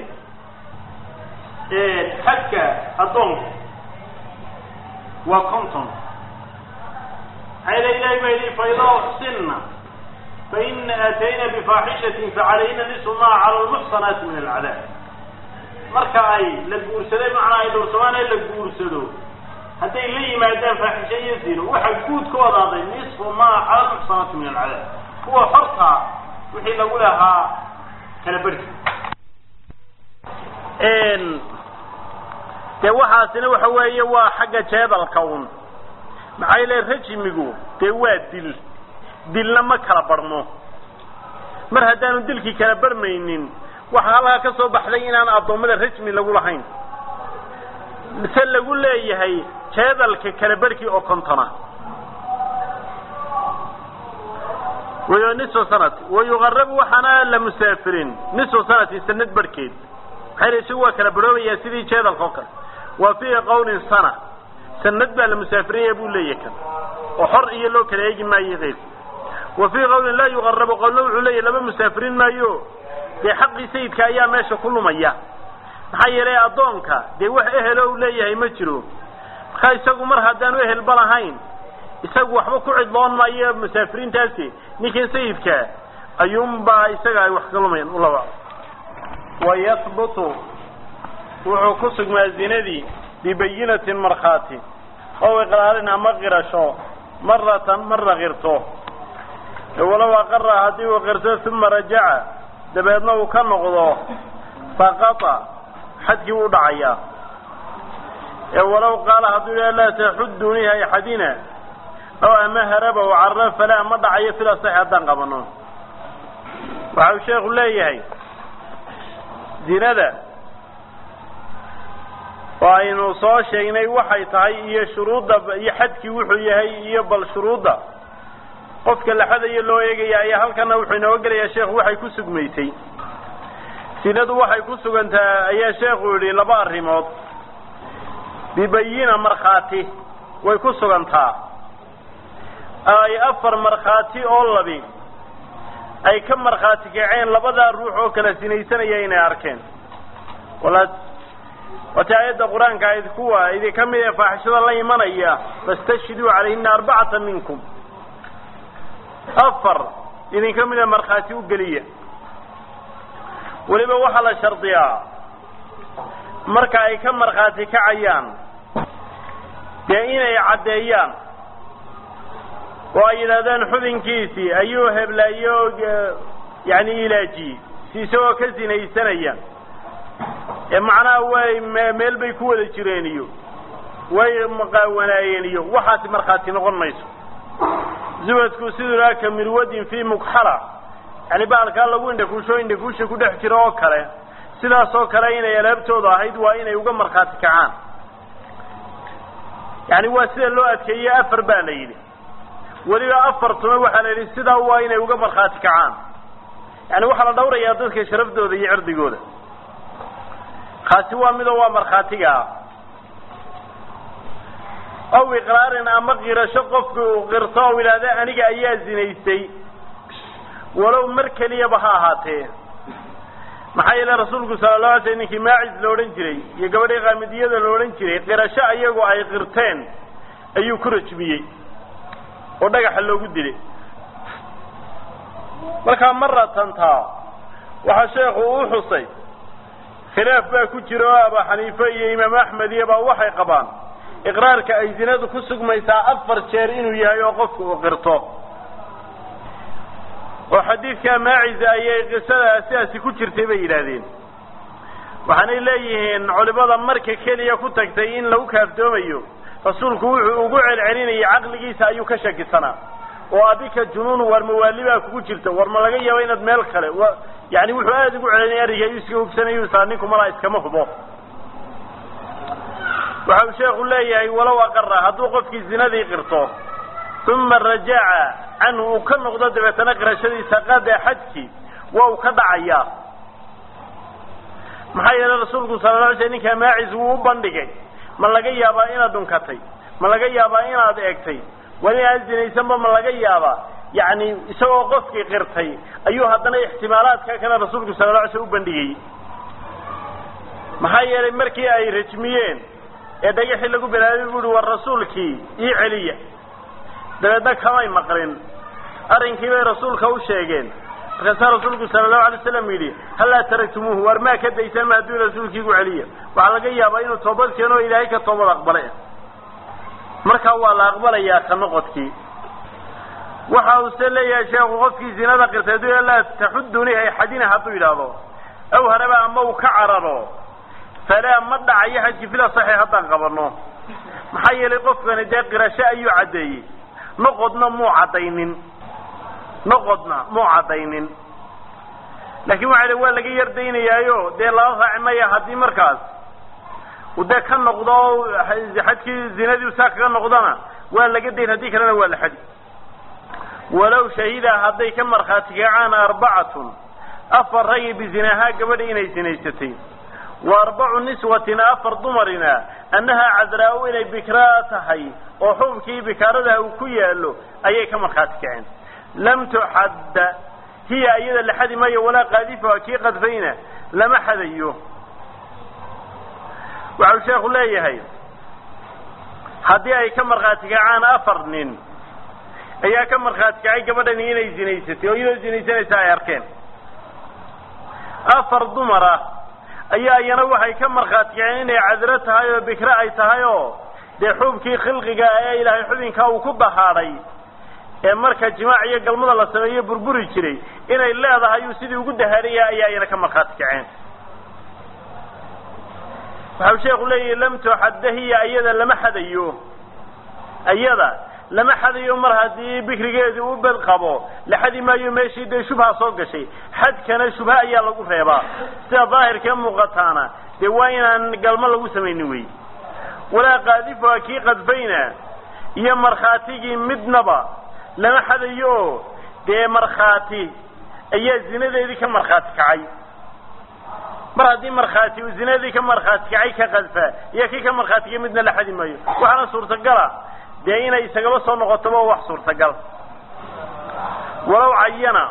Speaker 1: xadka addoonka waa conton maxaa ila ilahay baa yidhi faidaa uxsinna faina aatayna bifaaxishatin facalayna nisu maa cala lmuxsanaati min alcadaab marka ay la guursaday macnaa ay dhowrsamaan ee la guursado hadday la yimaadaan faaxisha iyo zino waxaa guud ka wadaaday nisfu maa cala lmuxsanaati min alcadaab kuwa hortaa wixii lagu lahaa kala berki dee waxaasina waxa weeye waa xagga jeedalka un maxaa yeele rajimigu dee waa dil dilna ma kala barhmo mar haddaanu dilkii kala barmaynin waxaa halkaa ka soo baxday inaan addoommada rajmi lagu lahayn mise lagu leeyahay jeedalka kala barhkii oo kontona wayo nisfu sanati wa yuqarabu waxaana la musaafirin nisfu sanati sanad barhkeed maxaa yele isagu waa kala barhoobayaa sidii jeedalka oo kale wa fii qawlin sana sanad baa la musaafiraya buu leeyahay kan oo xor iyo loo kala eegi maayo keyrka wa fii qawlin laa yuqarabu qowlna wuxuu leeyahy laba musaafirin maayo dee xaqii sayidka ayaa meesha ku lumaya maxaa yeelay addoonka dee wax ehelo u leeyahay ma jiro markaa isagu mar haddaanu ehelba lahayn isagu waxba ku cidloon maayo musaafiriintaasi ninkan sayidka ayuunbaa isaga ay wax ka lumayaan ulaba wayahbutu wuxuu ku sugmaa zinadii bibayinatin markhaati ow iqraarin ama qirasho maratan marna qirto walow aqara haddii uu qirto uma rajaca dabeedna uu ka noqdo saqata xadkii wuu dhacayaa ee walow qaala hadduu yidhaha laa taxuddunii hayxadina oo ama haraba o carra falaa ma dhacayo fil asaxi haddaan qabano waxa uu sheekhu leeyahay zinada oo aynu soo sheegnay waxay tahay iyo shuruudda iyo xadkii wuxuu yahay iyo bal shuruudda qofka la xadayo loo eegaya ayaa halkana wuxuu inooga gelayaa sheekhu waxay ku sugmaysay sinadu waxay ku sugantaa ayaa sheekhu yidhi laba arrimood bibayina markhaati way ku sugantaa ay afar markhaati oo labi ay ka markhaati kaceen labadaa ruux oo kala sinaysanaya inay arkeen wala wati aayadda qur-aanka ayd kuwa idinka mid ee faaxishada la imanaya fastashhiduu calayhina arbacata minkum afar idinka mida markhaati u geliya weliba waxaa la shardiyaa marka ay ka markhaati kacayaan dee inay caddeeyaan oo ay yidhahdaan xubinkiisii ayuu heblaayo yani ilaajiyey si isagoo ka sinaysanaya ee macnaha way meel bay ku wada jireen iyo way maqaawanaayeen iyo waxaasi markhaati noqon mayso zubadku siduu laha ka mirwadin fii mukxala yani baalkaa lagu indhakuusho indhakuusha ku dhex jiro oo kale sidaas oo kale inay alaabtooda ahayd waa inay uga markhaati kacaan yani waa sida loo adkeeye afar baa la yidhi weliba afartuna waxaa la yidhi sidaa waa inay uga markhaati kacaan yani waxaa la dhawrayaa dadka sharaftooda iyo cirdigooda kaasi waa midoo waa markhaatigaa aw iqraarin ama qirasho qofku uu qirto oo yidhaahda aniga ayaa zinaystay walow mar keliyaba ha ahaatee maxaa yeele rasuulku sala la alay sl ninkii maacis la odhan jiray iyo gabadhii qaamidiyada la odhan jiray qirasho ayagu ay qirteen ayuu ku rajmiyey oo dhagaxa loogu dilay markaa maratantaa waxaa sheekhu u xusay khilaaf baa ku jira oo aba xaniife iyo imaam axmed iyo baa waxay qabaan iqraarka ay zinadu ku sugmaysaa afar jeer inuu yahay oo qofku uu qirto oo xadiidka maacisa ayay qisada sidaasi ku jirtay bay yidhaahdeen waxaanay leeyihiin culimada marka keliya ku tagtay in lagu kaaftoomayo rasuulku wuxuu ugu celcelinayay caqligiisa ayuu ka shakisanaa oo abika junuun war mawaali baa kugu jirta war ma laga yaabo inaad meel kale yani wuxuu aada ugu celinaya arrinka ayuu iska hubsanayu saa ninku malaa iskama hubo waxa uu sheekhu leeyahay walow aqara hadduu qofkii zinadii qirto uma rajaca canhu uu ka noqdo dabeetana qirashadiisa qada xadki waa uu ka dhacayaa maxaa yeelay rasuulku sala la alay sl ninkaa maacis wuu u bandhigay ma laga yaabaa inaad dhunkatay ma laga yaabaa inaad eegtay wali aan zinaysanba ma laga yaabaa yani isagoo qofkii qirtay ayuu haddana ixtimaalaadka kale rasuulku sala la alay sl u bandhigayey maxaa yeelay markii ay rajmiyeen ee dhagaxii lagu bilaabay bu uhi war rasuulkii ii celiya dabeedna kamay maqlin arrinkii bay rasuulka u sheegeen markaasaa rasuulku sala allahu alay slam yidhi hallaa taraktumuuhu war maa ka daysaan ma hadduu rasuulkii igu celiya waxaa laga yaabaa inuu toobad keeno o ilaahay ka toobad aqbale markaa waa la aqbalayaa ka noqodkii waxa uu se leeyahay sheekhu qofkii zinada qirtay hadduu laa taxuduni hayxadina hadduu yidhaahdo aw haraba ama uu ka cararo falaa ma dhacayo xajki fila saxiix haddaan qabano maxaa yeelay qofkani dee qirasho ayuu caddeeyey noqodna muu caddaynin noqodna muu caddaynin laakiin waxa waa laga yardaynayaayo dee lala raaci maya haddii markaas uu dee ka noqdo xadkii zinadii saa kaga noqdona waa laga dayn haddii kalena waa la xadi walow shahida hadday ka markhaati kacaan arbacatun afar ragi bizinahaa gabadha inay sinaysatay wa arbacu niswatina afar dumarina annahaa cadraa-u inay bikraa tahay oo xubkii bikaaradaha uu ku yaalo ayay ka markhaati kaceen lam tuxadda hiya iyada la xadi maayo walaa qaadifuha kii qadfayna lama xadayo waxau sheekhu leeyahay haddii ay ka markhaati kacaan afar nin ayaa ka markhaati kacay gabadhani inay zinaysatay oo iyadoo zinaysanaysa ay arkeen afar dumar ah ayaa iyana waxay ka markhaati kaceen inay cadro tahay oo bikre ay tahay oo dee xubkii khilqiga ee ilaahay xubinkaa uu ku dahaadhay ee marka jimaac iyo galmada la sameeyo burburi jiray inay leedahay uu sidii ugu dahaadhaya ayaa iyana ka markhaati kaceen waxau sheekhu leeyahi lam tuxadda hiya iyada lama xadayo iyada lama xadayo mar haddii bikrigeedii u bed qabo la xadi maayo meeshii dee shubha soo gashay xadkana shubha ayaa lagu reebaa sida daahirkee muuqataana dee waa inaan galmo lagu samaynin wey walaa qaadifuha kii qadfayna iyo markhaatigii midnaba lama xadayo oo dee markhaati ayaa zinadeedii ka markhaati kacay mar haddii markhaati uu zinadii ka markhaati kacay ka qadfa iyo kii ka markhaatigay midna la xadi maayo waxaana suurtagala dee inay isagaba soo noqotoba wax suurtagal walow cayana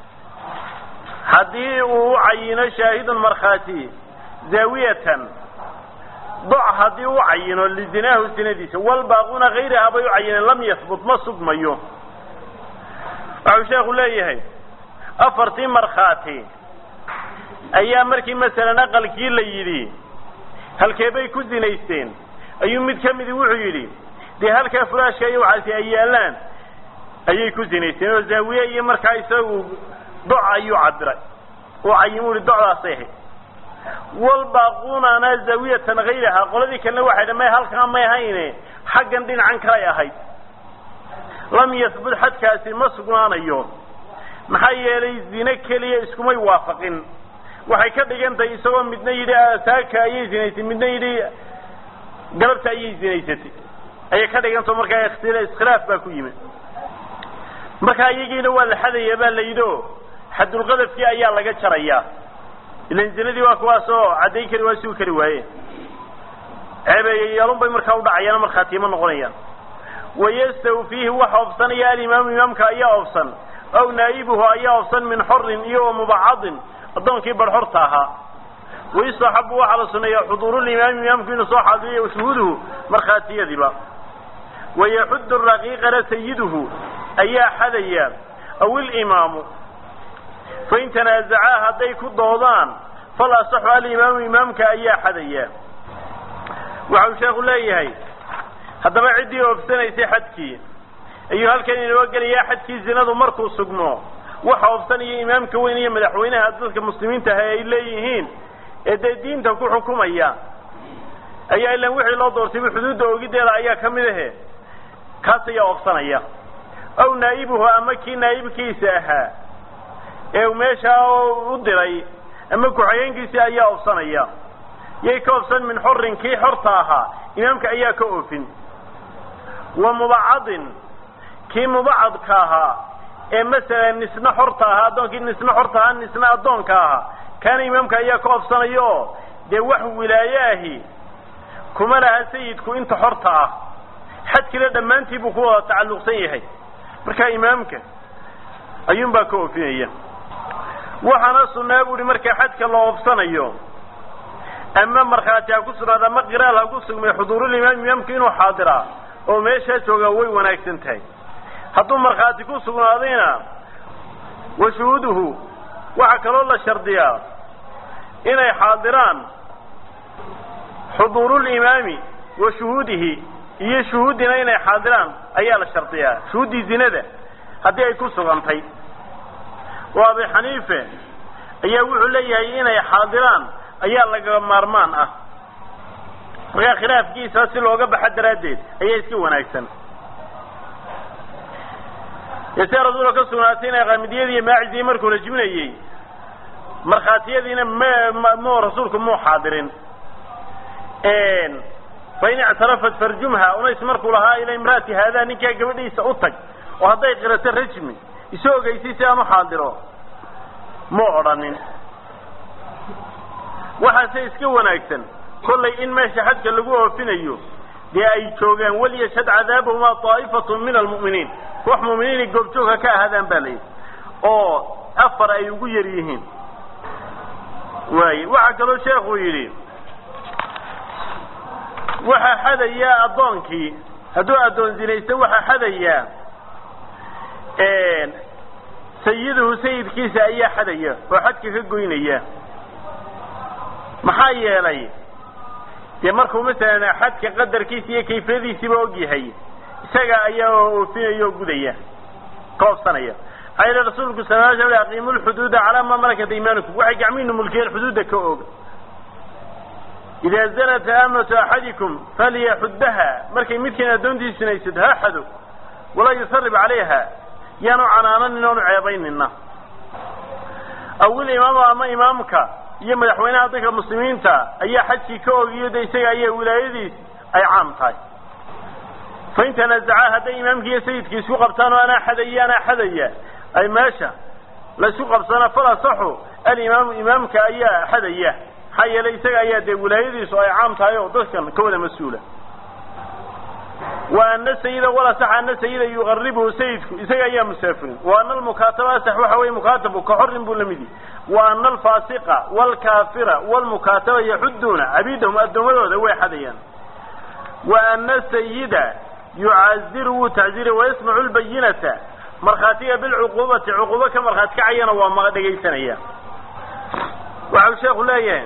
Speaker 1: haddii uu u cayino shaahidun markhaati zaawiyatan doc haddii u cayino lizinaahu zinadiisa walbaaquna hayraha bay u cayineen lam yahbut ma sugmayo waxau sheekhu leeyahay afartii markhaati ayaa markii masalan aqalkii la yidhi halkee bay ku zinaysteen ayuu mid ka midi wuxuu yidhi dee halkaa furaashka iyo waxaasi ay yaallaan ayay ku zinaysteen oo zaawiye iyo markaa isagu doc ayuu cabiray oo cayimu ihi docdaasay ahayd walbaaquunana zaawiyatan hayraha qoladii kalena waxay dha may halkaa may ahayne xaggan dhinacan kalay ahayd lam yahbut xadkaasi ma sugnaanayo maxaa yeelay zine keliya iskumay waafaqin waxay ka dhigan tahay isagoo midna yidhi saaka ayay zinaysay midna yidhi galabta ayay zinaysatay ayay ka dhigantao markaa iskhilaaf baa ku yimid markaa iyagiina waa la xadaya baa la yidhi o xadulqadafkii ayaa laga jarayaa ilan zinadii waa kuwaas oo caddayn kari waa sugi kari waaye ceebeeyayaalun bay markaa udhacayaan markhaatiima noqonayaan wayastawfiihi waxa obsanaya alimaamu imaamka ayaa obsan aw naa'ibuhu ayaa obsan min xorin iyo wa mubacadin addoonkii barxorta ahaa wayustaxabu waxaa la suneeyaa xuduurulimaami imaamku inuu soo xaadiriyo shuhuuduhu markhaatiyadiiba wayaxudu raqiiqana sayiduhu ayaa xadaya aw ilimaamu fain tanaazacaa hadday ku doodaan fal asaxu alimaamu imaamka ayaa xadaya waxau sheekhu leeyahay haddaba ciddii oofsanaysay xadkii ayuu halkan inoo gelayaa xadkii zinadu markuu sugmo waxa oofsanaya imaamka weyn iyo madaxweynaha dadka muslimiinta ah ay leeyihiin ee dee diinta ku xukumaya ayaa ilaan wixii loo doortayba xuduudda ogideeda ayaa ka mid ahe kaas ayaa oofsanaya aw naa'ibuhu ama kii naa'ibkiisa ahaa ee meeshaa u diray ama ku-xigeenkiisii ayaa oofsanaya yay ka oofsan min xorin kii xorta ahaa imaamka ayaa ka oofin wa mubacadin kii mubacadka ahaa ee masalan nisna xorta ahaa addoonkii nisna xorta ahaa nisna addoonka ahaa kaana imaamka ayaa ka oofsanaya oo dee wax wilaaye ahi kuma laha sayidku inta xorta ah xadkina dhammaantii buu ku wada tacalluqsan yahay markaa imaamka ayuunbaa ka oofinaya waxaana sunnaa bu uhi markaa xadka la oofsanayo ama markhaati ha ku sugnaada ama qiraal ha ku sugmay xuduurulimaam imaamku inuu xaadiraa oo meeshaa joogaa way wanaagsan tahay hadduu markhaati ku sugnaadayna wa shuhuuduhu waxaa kaloo la shardiyaa inay xaadiraan xuduurulimaami wa shuhuudihi iyo shuhuuddina inay xaadiraan ayaa la shardiyaa shuhuuddii zinada haddii ay ku sugantay oo abi xaniife ayaa wuxuu leeyahay inay xaadiraan ayaa laga maarmaan ah markaa khilaafkiisa si looga baxa daraaddeed ayaa iska wanaagsan ese rasuulka ka sugnaatay inay qaamidiyadii iyo maacidii markuu rajminayey markhaatiyadiina m mu rasuulku muu xaadirin fain ictarafat farjumha unays markuu lahaa ila imraati haadaa ninkaa gabadhiisa u tag oo hadday qirato rajmi isu ogeysay si aan u xaadiro mu odhanin waxaase iska wanaagsan kollay in meesha xadka lagu oofinayo dee ay joogaan waliyashhad cadaabahumaa daa'ifatun min almu'miniin wax mu'miniinay goobjoogka ka ahaadaan baa layidhi oo afar ay ugu yar yihiin waaye waxaa kaloo sheekuu yidhi waxaa xadayaa addoonkii hadduu addoon zinaysto waxaa xadayaa sayiduhu sayidkiisa ayaa xadaya oo xadka ka goynaya maxaa yeelay dee markuu masalan xadka qadarkiisa iyo kayfiyadiisiiba og yahay isaga ayaa oofinaya oo gudaya ka obsanaya maxaa yeele rasuulku sal l sl aqiimu lxuduuda calaa maa malakat iimaanukum waxay gacmihiinu mulkiyeen xuduudda ka oga idaa zanat aamatu axadikum falyaxuddaha markay midkiin addoontii sinaysato ha xado walaa yusarib calayha yaanu canaananin oonu ceebaynina awil imaama ama imaamka iyo madaxweynaha dadka muslimiinta ayaa xajkii ka ogiyo de isaga ayaa wilaayadiis ay caam tahay fain tanaazacaa hadday imaamkii iyo sayidkii isku qabtaan oo anaa xadaya anaa xadaya ay meesha laysku qabsana fal asaxu alimaamu imaamka ayaa xadaya maxaa yeelay isaga ayaa dee wilaayadiisu ay caam tahay oo dadkan ka wada mas-uula wa ana sayida walasax ana sayida yuqaribuhu sayidku isaga ayaa musaafirin wa ana almukaataba asax waxa weye mukaatabu ka xorin buu lamid yahi wa ana alfaasiqa waalkaafira waalmukaataba yaxuduuna cabiidahum addoommadooda way xadayaan wa ana sayida yucaziru wuu tacziira wayasmacu lbayinata markhaatiga bilcuquubati cuquubo ka markhaati kacayana waa ma dhegaysanaya waxau sheekhu leeyahay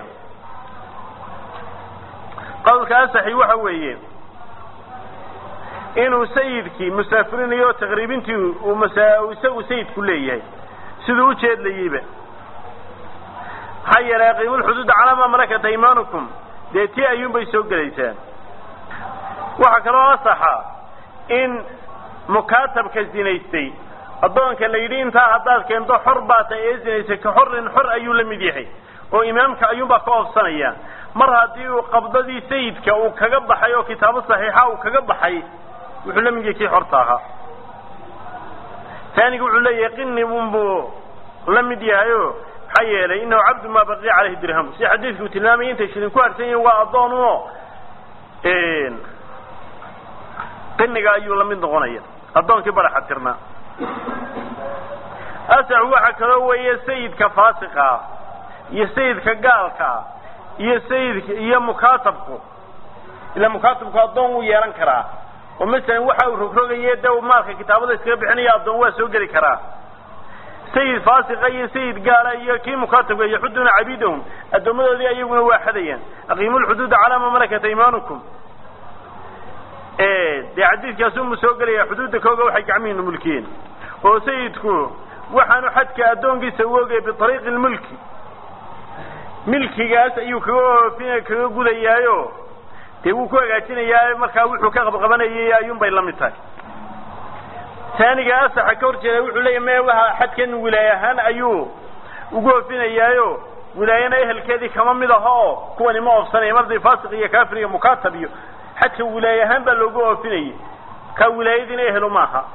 Speaker 1: qowlka asaxi waxa weeye inuu sayidkii musaafirinayo oo taqriibintii uu masa isagu sayidku leeyahay siduu u jeedlayeyba maxaa yeelay aqiimulxuduuda calaa maa malakat aymanukum dee tii ayuunbay soo gelaysaa waxaa kaloo asaxa in mukaatabka zinaystay addoonka la yidhi intaa haddaad keento xor baa tahay ee zinaysay ka xorin xor ayuu la mid yahay oo imaamka ayuunbaa ka oofsanaya mar haddii uu qabdadii sayidka uu kaga baxay oo kitaabo saxiixa uu kaga baxay wuxuu la mid yahay kii xorta ahaa taaniga wuxuu leeyahay qini unbuu la mid yahayo maxaa yeelay inahu cabdu maa baqiya caleyhi dirham si xadiidku tilmaamaya intay shilin ku harsan yihin waa addoon uno qiniga ayuu la mid noqonaya addoonkii baraxa tirnaa asaxu waxa kaloo weeye sayidka faasiqa iyo sayidka gaalka iyo sayidka iyo mukaatabku ila mukaatabku addoon wuu yeelan karaa oo masalan waxa uu rogrogaye de maalka kitaabada iskaga bixinaya addoon waa soo geli karaa sayid faasiqa iyo sayid gaala iyo kii mukaatabka yaxuduna cabidahum addoommadoodii ayaguna waa xadayaan aqiimu lxuduuda calaa ma malakat aymanukum dee xadiidkaasumu soo gelaya xuduudda kooga waxay gacmihiinu mulkiyeen oo sayidku waxaanu xadka addoonkiisa u ogaya biariiqi lmulki milkigaas ayuu kaga oofin kaga gudayaayo dee wuu ku hagaajinayaa markaa wuxuu ka qabqabanayay ayuunbay la mid tahay taaniga asaxa ka hor jeeda wuxuu leeyahy me waxa xadkan wilaay ahaan ayuu ugu oofinayaayo wilaayana ehelkeedii kama mid aha oo kuwani ma oofsanaya marday faasiq iyo kaafir iyo mukaatab iyo xadka wilaay ahaan baa loogu oofinayay ka wilaayadiina ehelo maaha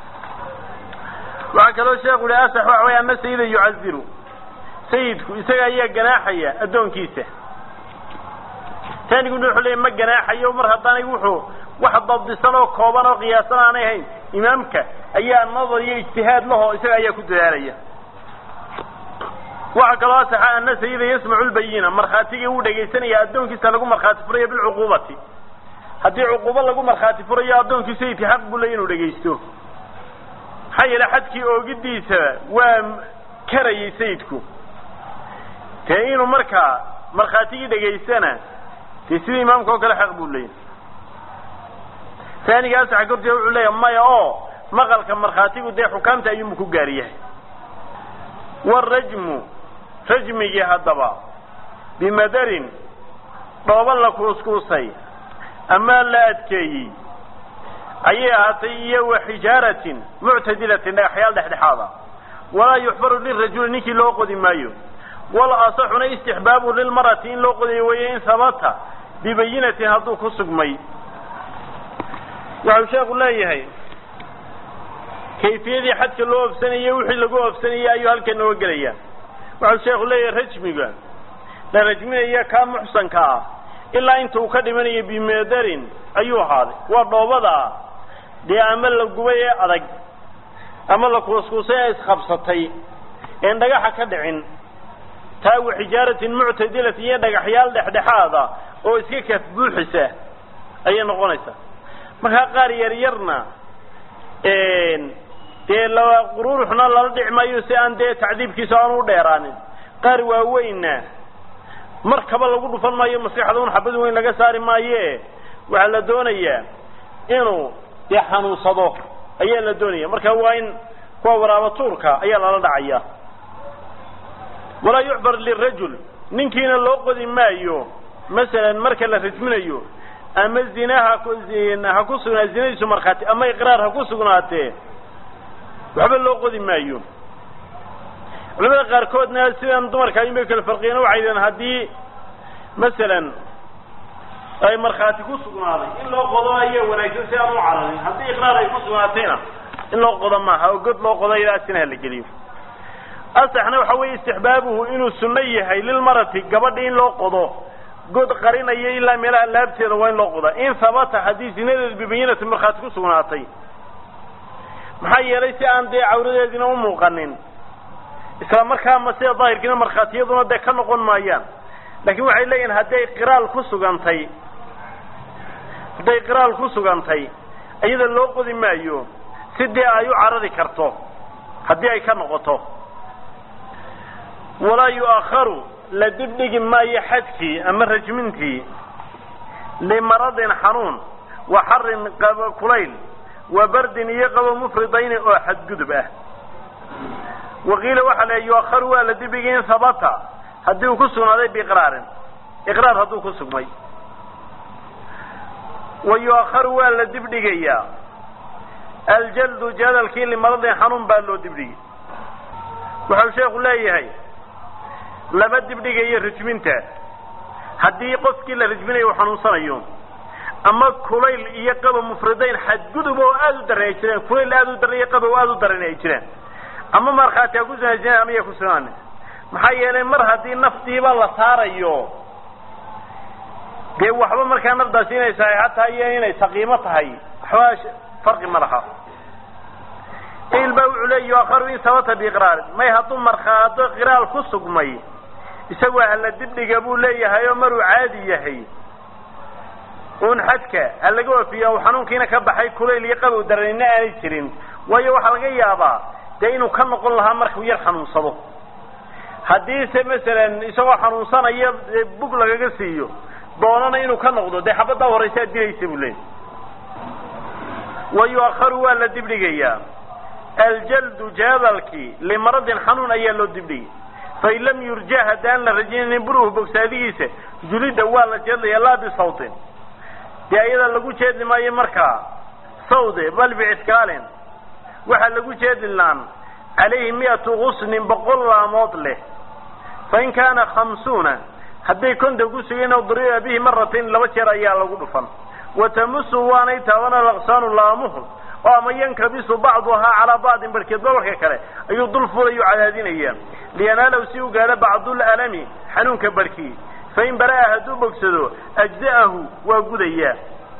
Speaker 1: waxaa kaloo sheekhu yihi asax waxa way ana sayida yucaziru sayidku isaga ayaa ganaaxaya addoonkiisa taaniguna wuxuu leeyahy ma ganaaxayo mar haddaanay wuxuu wax dabdisan oo kooban oo qiyaasan aanay hayn imaamka ayaa nadar iyo ijtihaad lahoo isaga ayaa ku dadaalaya waxaa kaloo asaxa ana sayida yasmacu lbayina markhaatigii wuu dhegaysanaya addoonkiisa lagu markhaati furayo bilcuquubati haddii cuquubo lagu markhaati furayo addoonkii sayidka xaq buu leey inuu dhegaysto maxaa yeele xadkii oogidiisa waa karayay sayidku dee inuu markaa markhaatigii dhegaystana dee sidii imaamka oo kale xaq buu leeyay taaniga asaxa korteeda wuxuu leeyahay maya oo maqalka markhaatigu dee xukaamta ayuunbu ku gaari yahay warajmu rajmigii haddaba bimadarin dhooba la kuuskuusay ama la adkeeyey ayay ahaatay iyo wa xijaaratin muctadilatin dhagaxyaal dhexdhexaada walaa yuxbaru lirajuli ninkii loo qodi maayo wal asaxuna istixbaabu lilmarati in loo qodayo weeye in habata bibayinatin hadduu ku sugmay waxau sheekhu leeyahay kayfiyadii xadka loo oofsanayey wixii lagu oofsanayey ayuu halkan nooga gelaya waxau sheekhu leeyahay rajmiga la rajminaya kaa muxsanka ah ilaa inta uu ka dhimanayo bimadarin ayuu ahaaday waa dhoobada dee ama la gubay ee adag ama la kuuskuusay ee isqabsatay een dhagaxa ka dhicin taa wa xijaaratin muctadilatin iyo dhagaxyaal dhexdhexaada oo iska kaf buuxisa ayay noqonaysaa markaa qaar yaryarna dee la qururuxna lala dhici maayo si aan dee tacdiibkiisa aan u dheeraanin qaar waaweynna markaba lagu dhufan maayo maskaxda un xabad weyn laga saari maaye waxaa la doonayaa inuu dee xanuunsado ayaa la doonaya marka waa in kuwa waraaba tuurka ayaa lala dhacaya walaa yucbar lirajul ninkiina loo qodi maayo masalan marka la rajminayo ama zina ha ha ku sugnaa zinadiisu markhaati ama iqraar ha ku sugnaatee waxba loo qodi maayo culamada qaarkoodna sidan dumarka ayun bay kala farqiyeen waxay yidhahen haddii masalan ay markhaati ku sugnaaday in loo qodo ayaa wanaagsan si aan u cararin haddii iqraar ay ku sugnaatayna in loo qodo maaha oo god loo qodo ilaa sina la geliyo asaxna waxa weeye istixbaabuhu inuu sunno yahay lilmarati gabadhi in loo qodo god qarinayo ilaa meelaha laabteeda waa in loo qodaa in habata haddii zinadeedu bibayinati markhaati ku sugnaatay maxaa yeelay si aan dee cawradeedina u muuqanin isla markaama sida daahirkiina markhaatiyaduna dee ka noqon maayaan laakiin waxay leeyihin hadday qiraal ku sugantay hadday qiraal ku sugantay iyada loo qodi maayo sidii ay u carari karto haddii ay ka noqoto walaa yu'akharu la dibdhigi maayo xadkii ama rajmintii limaradin xanuun wa xarin qabo kulayl wa bardin iyo qabo mufridayni oo xadgudub ah waqiila waxaa la yu'akharu waa la dibdhigi in habata haddii uu ku sugnaaday biiqraarin iqraar hadduu ku sugmay wa yu'akharu waa la dibdhigayaa aljaldu jadalkii limaradin xanuun baa loo dibdhigi wuxuu sheekhu leeyahay lama dibdhigayo rajminta haddii qofkii la rajminayo uu xanuunsanayo ama kulayl iyo qabo mufridayn xadgudub oo aada u daran ay jireen kulayl aada u daran iyo qabo aada u daran ay jireen ama markhaati ha ku sunaajireen ama ya ku sunaane maxaa yeelay mar haddii naftiiba la saarayo dee waxba markaa nafdaasi inay saxiixo tahay iyo inay saqiimo tahay waxba farqi ma laha il baa wuxuu leey yuakharu in sabata biiqraarin may hadduu markhaado qiraal ku sugmay isagu hala dibdhiga buu leeyahay oo maruu caadi yahay un xadka ha laga wafiya u xanuunkiina ka baxay kulayl iyo qabow daranina aanay jirin waayo waxaa laga yaabaa dee inuu ka noqon lahaa markuu yar xanuunsado haddiise masalan isagoo xanuunsanaya bug lagaga siiyo doonana inuu ka noqdo dee xabaddaa horaysaa dilaysa buu leeyahy wa yuakharu waa la dibdhigayaa aljaldu jaadalkii limaradin xanuun ayaa loo dibdhigay fain lam yurja haddaan la rajaynayn buruhu bogsaadigiisa julidda waa la jeedlaya laa bisawtin dee ayada lagu jeedli maayo markaa sawde bal biciskaalin waxaa lagu jeedlinaan calayhi mi'atu gusnin boqol laamood leh fain kaana khamsuuna hadday konton ku sugeen oo duriba bihi maratayn laba jeer ayaa lagu dhufan watamusu waanay taabana laqsaanu laamuhu oo ama yankabisu bacduhaa calaa bacdin barkeed babarka kale ayuu dul fulayu cadaadinaya liyanaalow si u gaadho bacdul'alami xanuunka barkii fain bara'a hadduu bogsado ajza'ahu waa gudayaa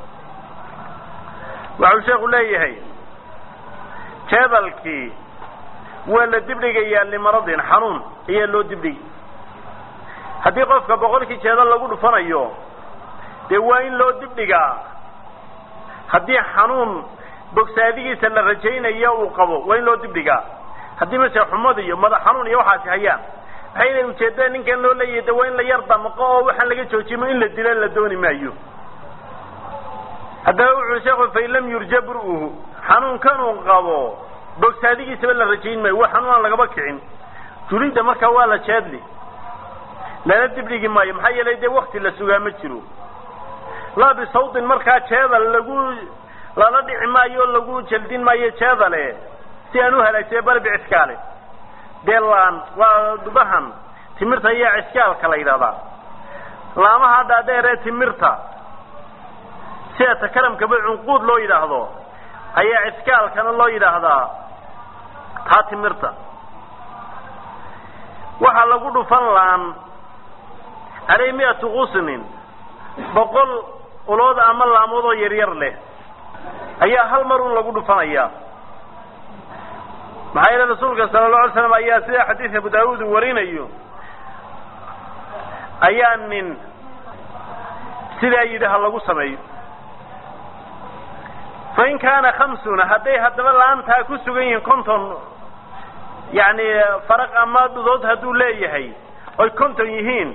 Speaker 1: waxau sheekhu leeyahay jeedalkii waa la dibdhigayaa limaradin xanuun ayaa loo dibdhigi haddii qofka boqolkii jeedal lagu dhufanayo dee waa in loo dibdhigaa haddii xanuun bogsaadigiisa la rajaynayo uu qabo waa in loo dibdhigaa haddii mase xumad iyo madax xanuun iyo waxaasi hayaan maxay inay ujeeddada ninkan loo leeyahay de waa in la yar damqo oo waxaan laga joojimo in la dilo la dooni maayo haddaba wuxuu sheekhu fain lam yurja bur-uhu xanuunkan uu qabo bogsaadigiisaba la rajayn maayo waa xanuun aan lagaba kicin julidda markaa waa la jeedli lana dibdhigi maayo maxaa yeelay dee wakti la sugaa ma jiro laa bisawtin markaa jeedal lagu lala dhici maayo lagu jaldin maayo jeedale si aan u halaagsay balbi ciskaale dee laan waa dubahan timirta iyo ciskaalka la yidhahdaa laamaha dhaadheer ee timirta sida takaramkaba cunquud loo yidhaahdo ayaa ciskaalkana loo yidhaahdaa taa timirta waxaa lagu dhufan laan caley mi'atu qusnin boqol ulood ama laamood oo yaryar leh ayaa hal mar un lagu dhufanayaa maxaa yeele rasuulka sala allahu alay slam ayaa sida xadiis abu daawuud uu warinayo ayaa nin sidaa yidhi ha lagu sameeyo fain kaana khamsuna hadday haddaba laantaa ku sugan yihiin konton yacni faraq ama dhudood hadduu leeyahay oy konton yihiin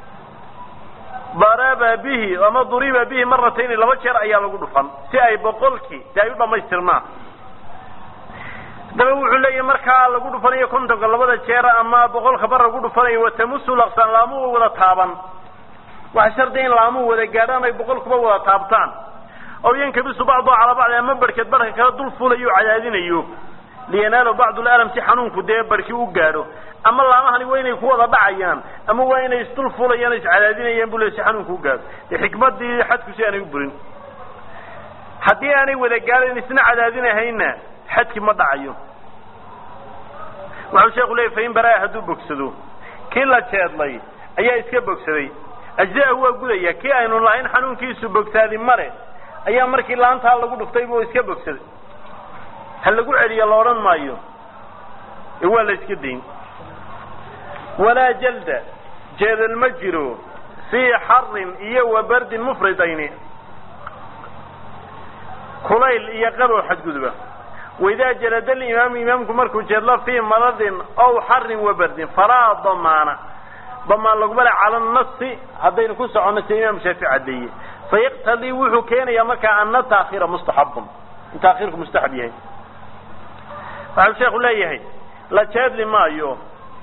Speaker 1: daraba bihi ama duriba bihi maratayni laba jeer ayaa lagu dhufan si ay boqolkii si ay u dhamaystirmaan haddaba wuxuu leeyahay markaa lagu dhufanayo kontonka labada jeer ama boqolka mar lagu dhufanayo watamusu laqsaan laamuhu wada taaban waxa shardiya in laamuhu wada gaadhaan ay boqolkuba wada taabtaan aw yankabisu bacdu calaa bacdi ama barhkeed barhka kala dul fulayo o cadaadinayo liyanaalo bacdu lalam si xanuunku dee barhkii u gaadho ama laamahani waa inay ku wada dhacayaan ama waa inay isdul fulayaan o iscadaadinayaan bu le si xanuunku u gaadho dee xikmadii xadku si aanay u burin haddii aanay wada gaadhayn isna cadaadinahayna xadki ma dhacayo waxau sheeku leeyay fain baraa hadduu bogsado kii la jeedlay ayaa iska bogsaday ajza'ahu waa gudaya kii aynu lahayn xanuunkiisu bogsaadi male ayaa markii laantaa lagu dhuftay buu iska bogsaday ha lagu celiyo la odhan maayo ee waa la iska dayn walaa jalda jeedal ma jiro fii xarin iyo wa bardin mufridayni kulayl iyo qabow xadguduba waidaa jalada alimaamu imaamku markuu jeedlo fii maradin ow xarin wabardin falaa damaana damaan laguma le cala nasi haddaynu ku soconno sida imaam shaafici caddeeye fayaqtadii wuxuu keenayaa markaa ana taakhiira mustaxabun in taakhiirku mustaxab yahay waxau sheekhu leeyahay la jeedli maayo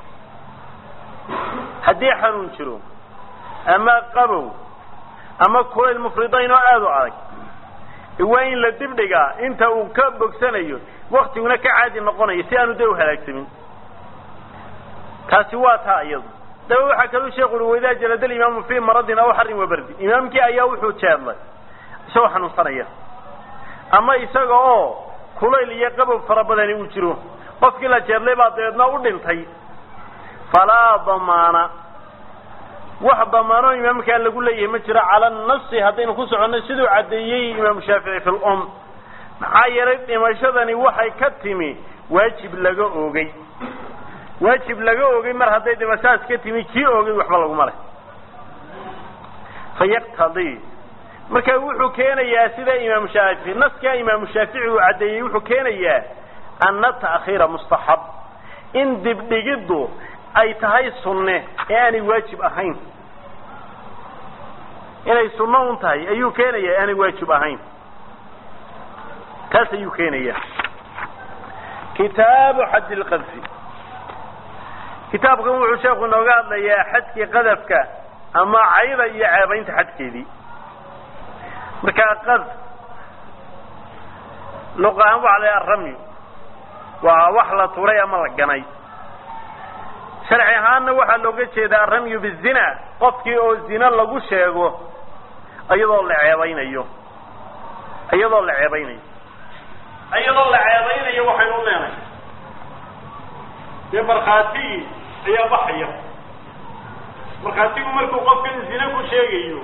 Speaker 1: haddii xanuun jiro ama qabow ama kulayl mufridayn oo aada u adag waa in la dibdhigaa inta uu ka bogsanayo waktiguna ka caadi noqonayo si aanu dee u halaagsamin taasi waa taa iyadu daba waxaa kaluu sheekhu uri waidaa jalada alimaamu fii maradin aw xarin wabardi imaamkii ayaa wuxuu jeedlay isagoo xanuunsanaya ama isaga oo kulayl iyo qabow fara badani uu jiro qofkii la jeedlay baa dabeedna u dhintay falaa damaana wax damaanoo imaamkaa lagu leeyahay ma jiro cala nasi haddaynu ku soconno siduu caddeeyey imaamu shaafici fi lum maxaa yeelay dhimashadani waxay ka timi waajib laga oogay waajib laga oogay mar hadday dhimashadaas ka timi kii oogay waxba laguma leh fayaqtadii marka wuxuu keenayaa sida imaamu shaafici naskaa imaamu shaafici uu caddeeyey wuxuu keenayaa ana ta'khiira mustaxab in dibdhigiddu ay tahay sunne ee aanay waajib ahayn inay sunno un tahay ayuu keenaya e aanay waajib ahayn taas ayuu keenaya kitaabu xaddi lqadfi kitaabkan wuxuu sheekhu inooga hadlayaa xadkii qadafka ama cayda iyo ceebaynta xadkeedii markaa qadf luq ahaan waxa la aramy waa wax la turay ama la ganay sharci ahaanna waxaa looga jeedaa aramyu bizina qofkii oo zina lagu sheego iyadoo la ceebaynayo iyadoo la ceebaynayo iyadoo la ceebaynayo waxaynu leenahay dee markhaatigii ayaa baxaya markhaatigu markuu qofkan zina ku sheegayo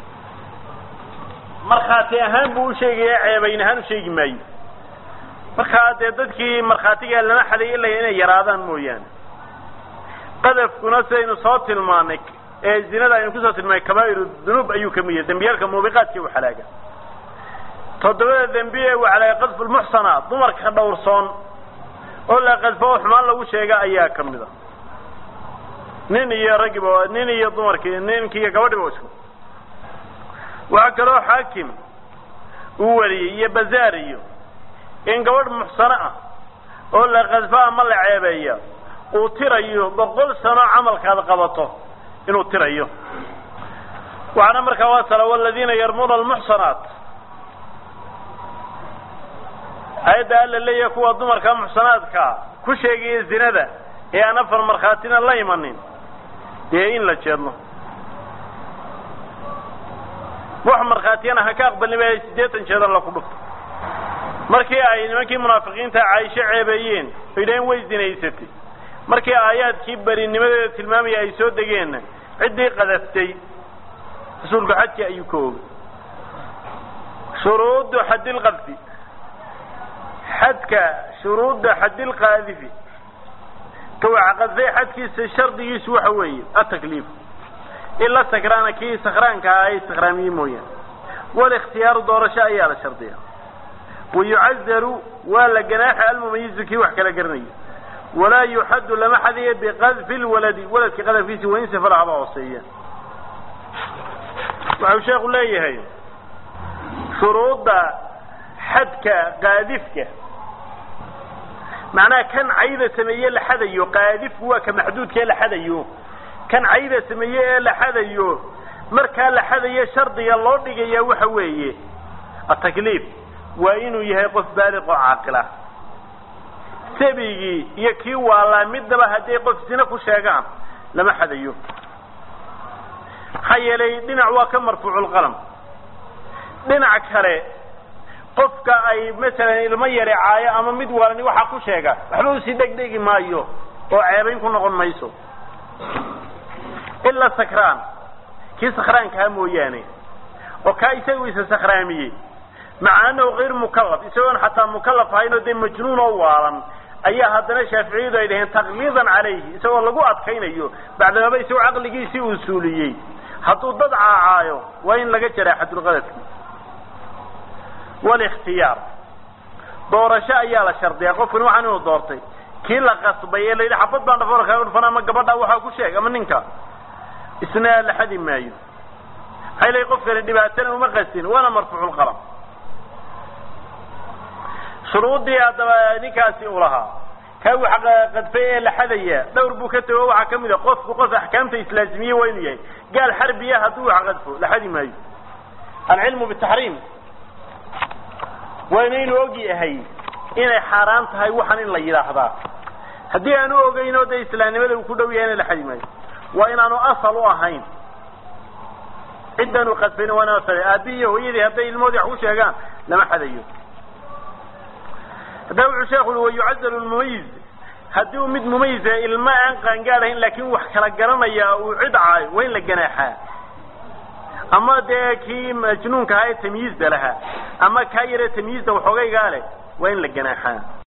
Speaker 1: markhaati ahaan buu usheegaya ceebayn ahaan usheegi maayo markaa dee dadkii markhaatigaa lama xaday ilaya inay yaraadaan mooyaane qadafkuna sidaynu soo tilmaanay ee zinada aynu kusoo tilmaanay kabaa'iru dunuub ayuu kamid yahay dembiyaalka muubiqaadkii u xalaaga toddobada dembi ee uu xalaaga qadfu lmuxsana dumarka dhowrsoon oo la qadfo oo xumaan lagu sheega ayaa ka mid a nin iyo raggiba nin iyo dumarkii ninkii iyo gabadhiba isku waxaa kaloo xaakim uu wariyey iyo bazaar iyo in gabadh muxsano ah oo la qadfo ama la ceebeeya uu tirayo boqol sano camalkaad qabato inuu tirayo waxaana markaa waa tala waladiina yarmuna almuxsanaat ayadda alla leeyahay kuwa dumarka muxsanaadka ku sheegaya zinada ee aan afar markhaatina la imanin dee in la jeedno wax markhaatiyana ha ka aqbalin ba siddeetan jeedar la ku dhufto markii ay nimankii munaafiqiinta caaisho ceebeeyeen oo yidhaheen way zinaysatay markii aayaadkii berinimadeeda tilmaamaya ay soo degeenna ciddii qadaftay rasuulku xadkii ayuu ka ogay shuruudu xadilqadfi xadka shuruudda xadilqaadifi kawaxa qadfay xadkiisa shardigiisu waxa weeye atakliif ila sakraana kii sakraanka ah ay sakraamiyey mooyaane walikhtiyaaru doorasho ayaa la shardiya wayucazaru waa la ganaaxa almumayizu kii wax kala garanayo walaa yuxaddu lama xadiyo biqadfi lwaladi waladka qadafkiisi wain safara haba hooseeya waxau sheekhu leeyahay shuruudda xadka qaadifka macnaha kan cayda sameeye la xadayo qaadifku waa ka maxduudka ee la xadayo kan cayda sameeye ee la xadayo markaa la xadayo shardiga loo dhigaya waxa weeye atakliif waa inuu yahay qof baaliq oo caaqila sabigii iyo kii waalaa midnaba hadday qof sina ku sheegaan lama xadayo maxaa yeelay dhinac waa ka marfuuculqalam dhinac kale qofka ay masalan ilmo yare caayo ama mid waalani waxaa ku sheega waxba usii dhegdhegi maayo oo ceebayn ku noqon mayso ilaa sakraan kii sakraankaa mooyaane oo kaa isagu isa sakraamiyey maca anahu kayr mukalaf isagoon xataa mukalaf ahayn oo dee majnuun oo waalan ayaa haddana shaaficiyadu ay dhaheen takliidan calayhi isagoo lagu adkaynayo bacdamaba isagoo caqligiisii uu suuliyey hadduu dad caacaayo waa in laga jaraa xadulqadafki walikhtiyaar doorasho ayaa la shardiyaa qofkani waxaan inuu doortay kii la qasbay ee la yidhi xabad baan dhafoor kaaga dhufan ama gabadha waxaa ku sheeg ama ninka isna la xadi maayo maxay leeyihin qofkani dhibaatana uma qastin waana marfuuculqalam shuruuddii haddaba ninkaasi uu lahaa kaa wax qadfay ee la xadaya dhowr buu ka tego waxaa kamid a qofku qof axkaamta islaazimiye waa inuu yahay gaal xarbiya hadduu wax qadfo la xadi maayo alcilmu bitaxriim waa inaynu og yahay inay xaaraan tahay waxaan in la yidhaahdaa haddii aanu ogeynoo dee islaamnimada uu ku dhow yahay ina la xadi maayo waa inaanu asal u ahayn ciddan uu qadfayna waa inaan asal aabbihi iyo hooyadii hadday ilmoodii wax ku sheegaan lama xadayo haddaba wuxuu sheekhu ui wayucazalu lmumayiz haddii uu mid mumayisa ilma aan qaangaadhayn laakiin wax kala garanaya uu cid caayo waa in la ganaaxaa ama dee kii majnuunka ahaa ee tamyiizda lahaa ama kaa yaree tamyiizda waxoogaygaa leh waa in la ganaaxaa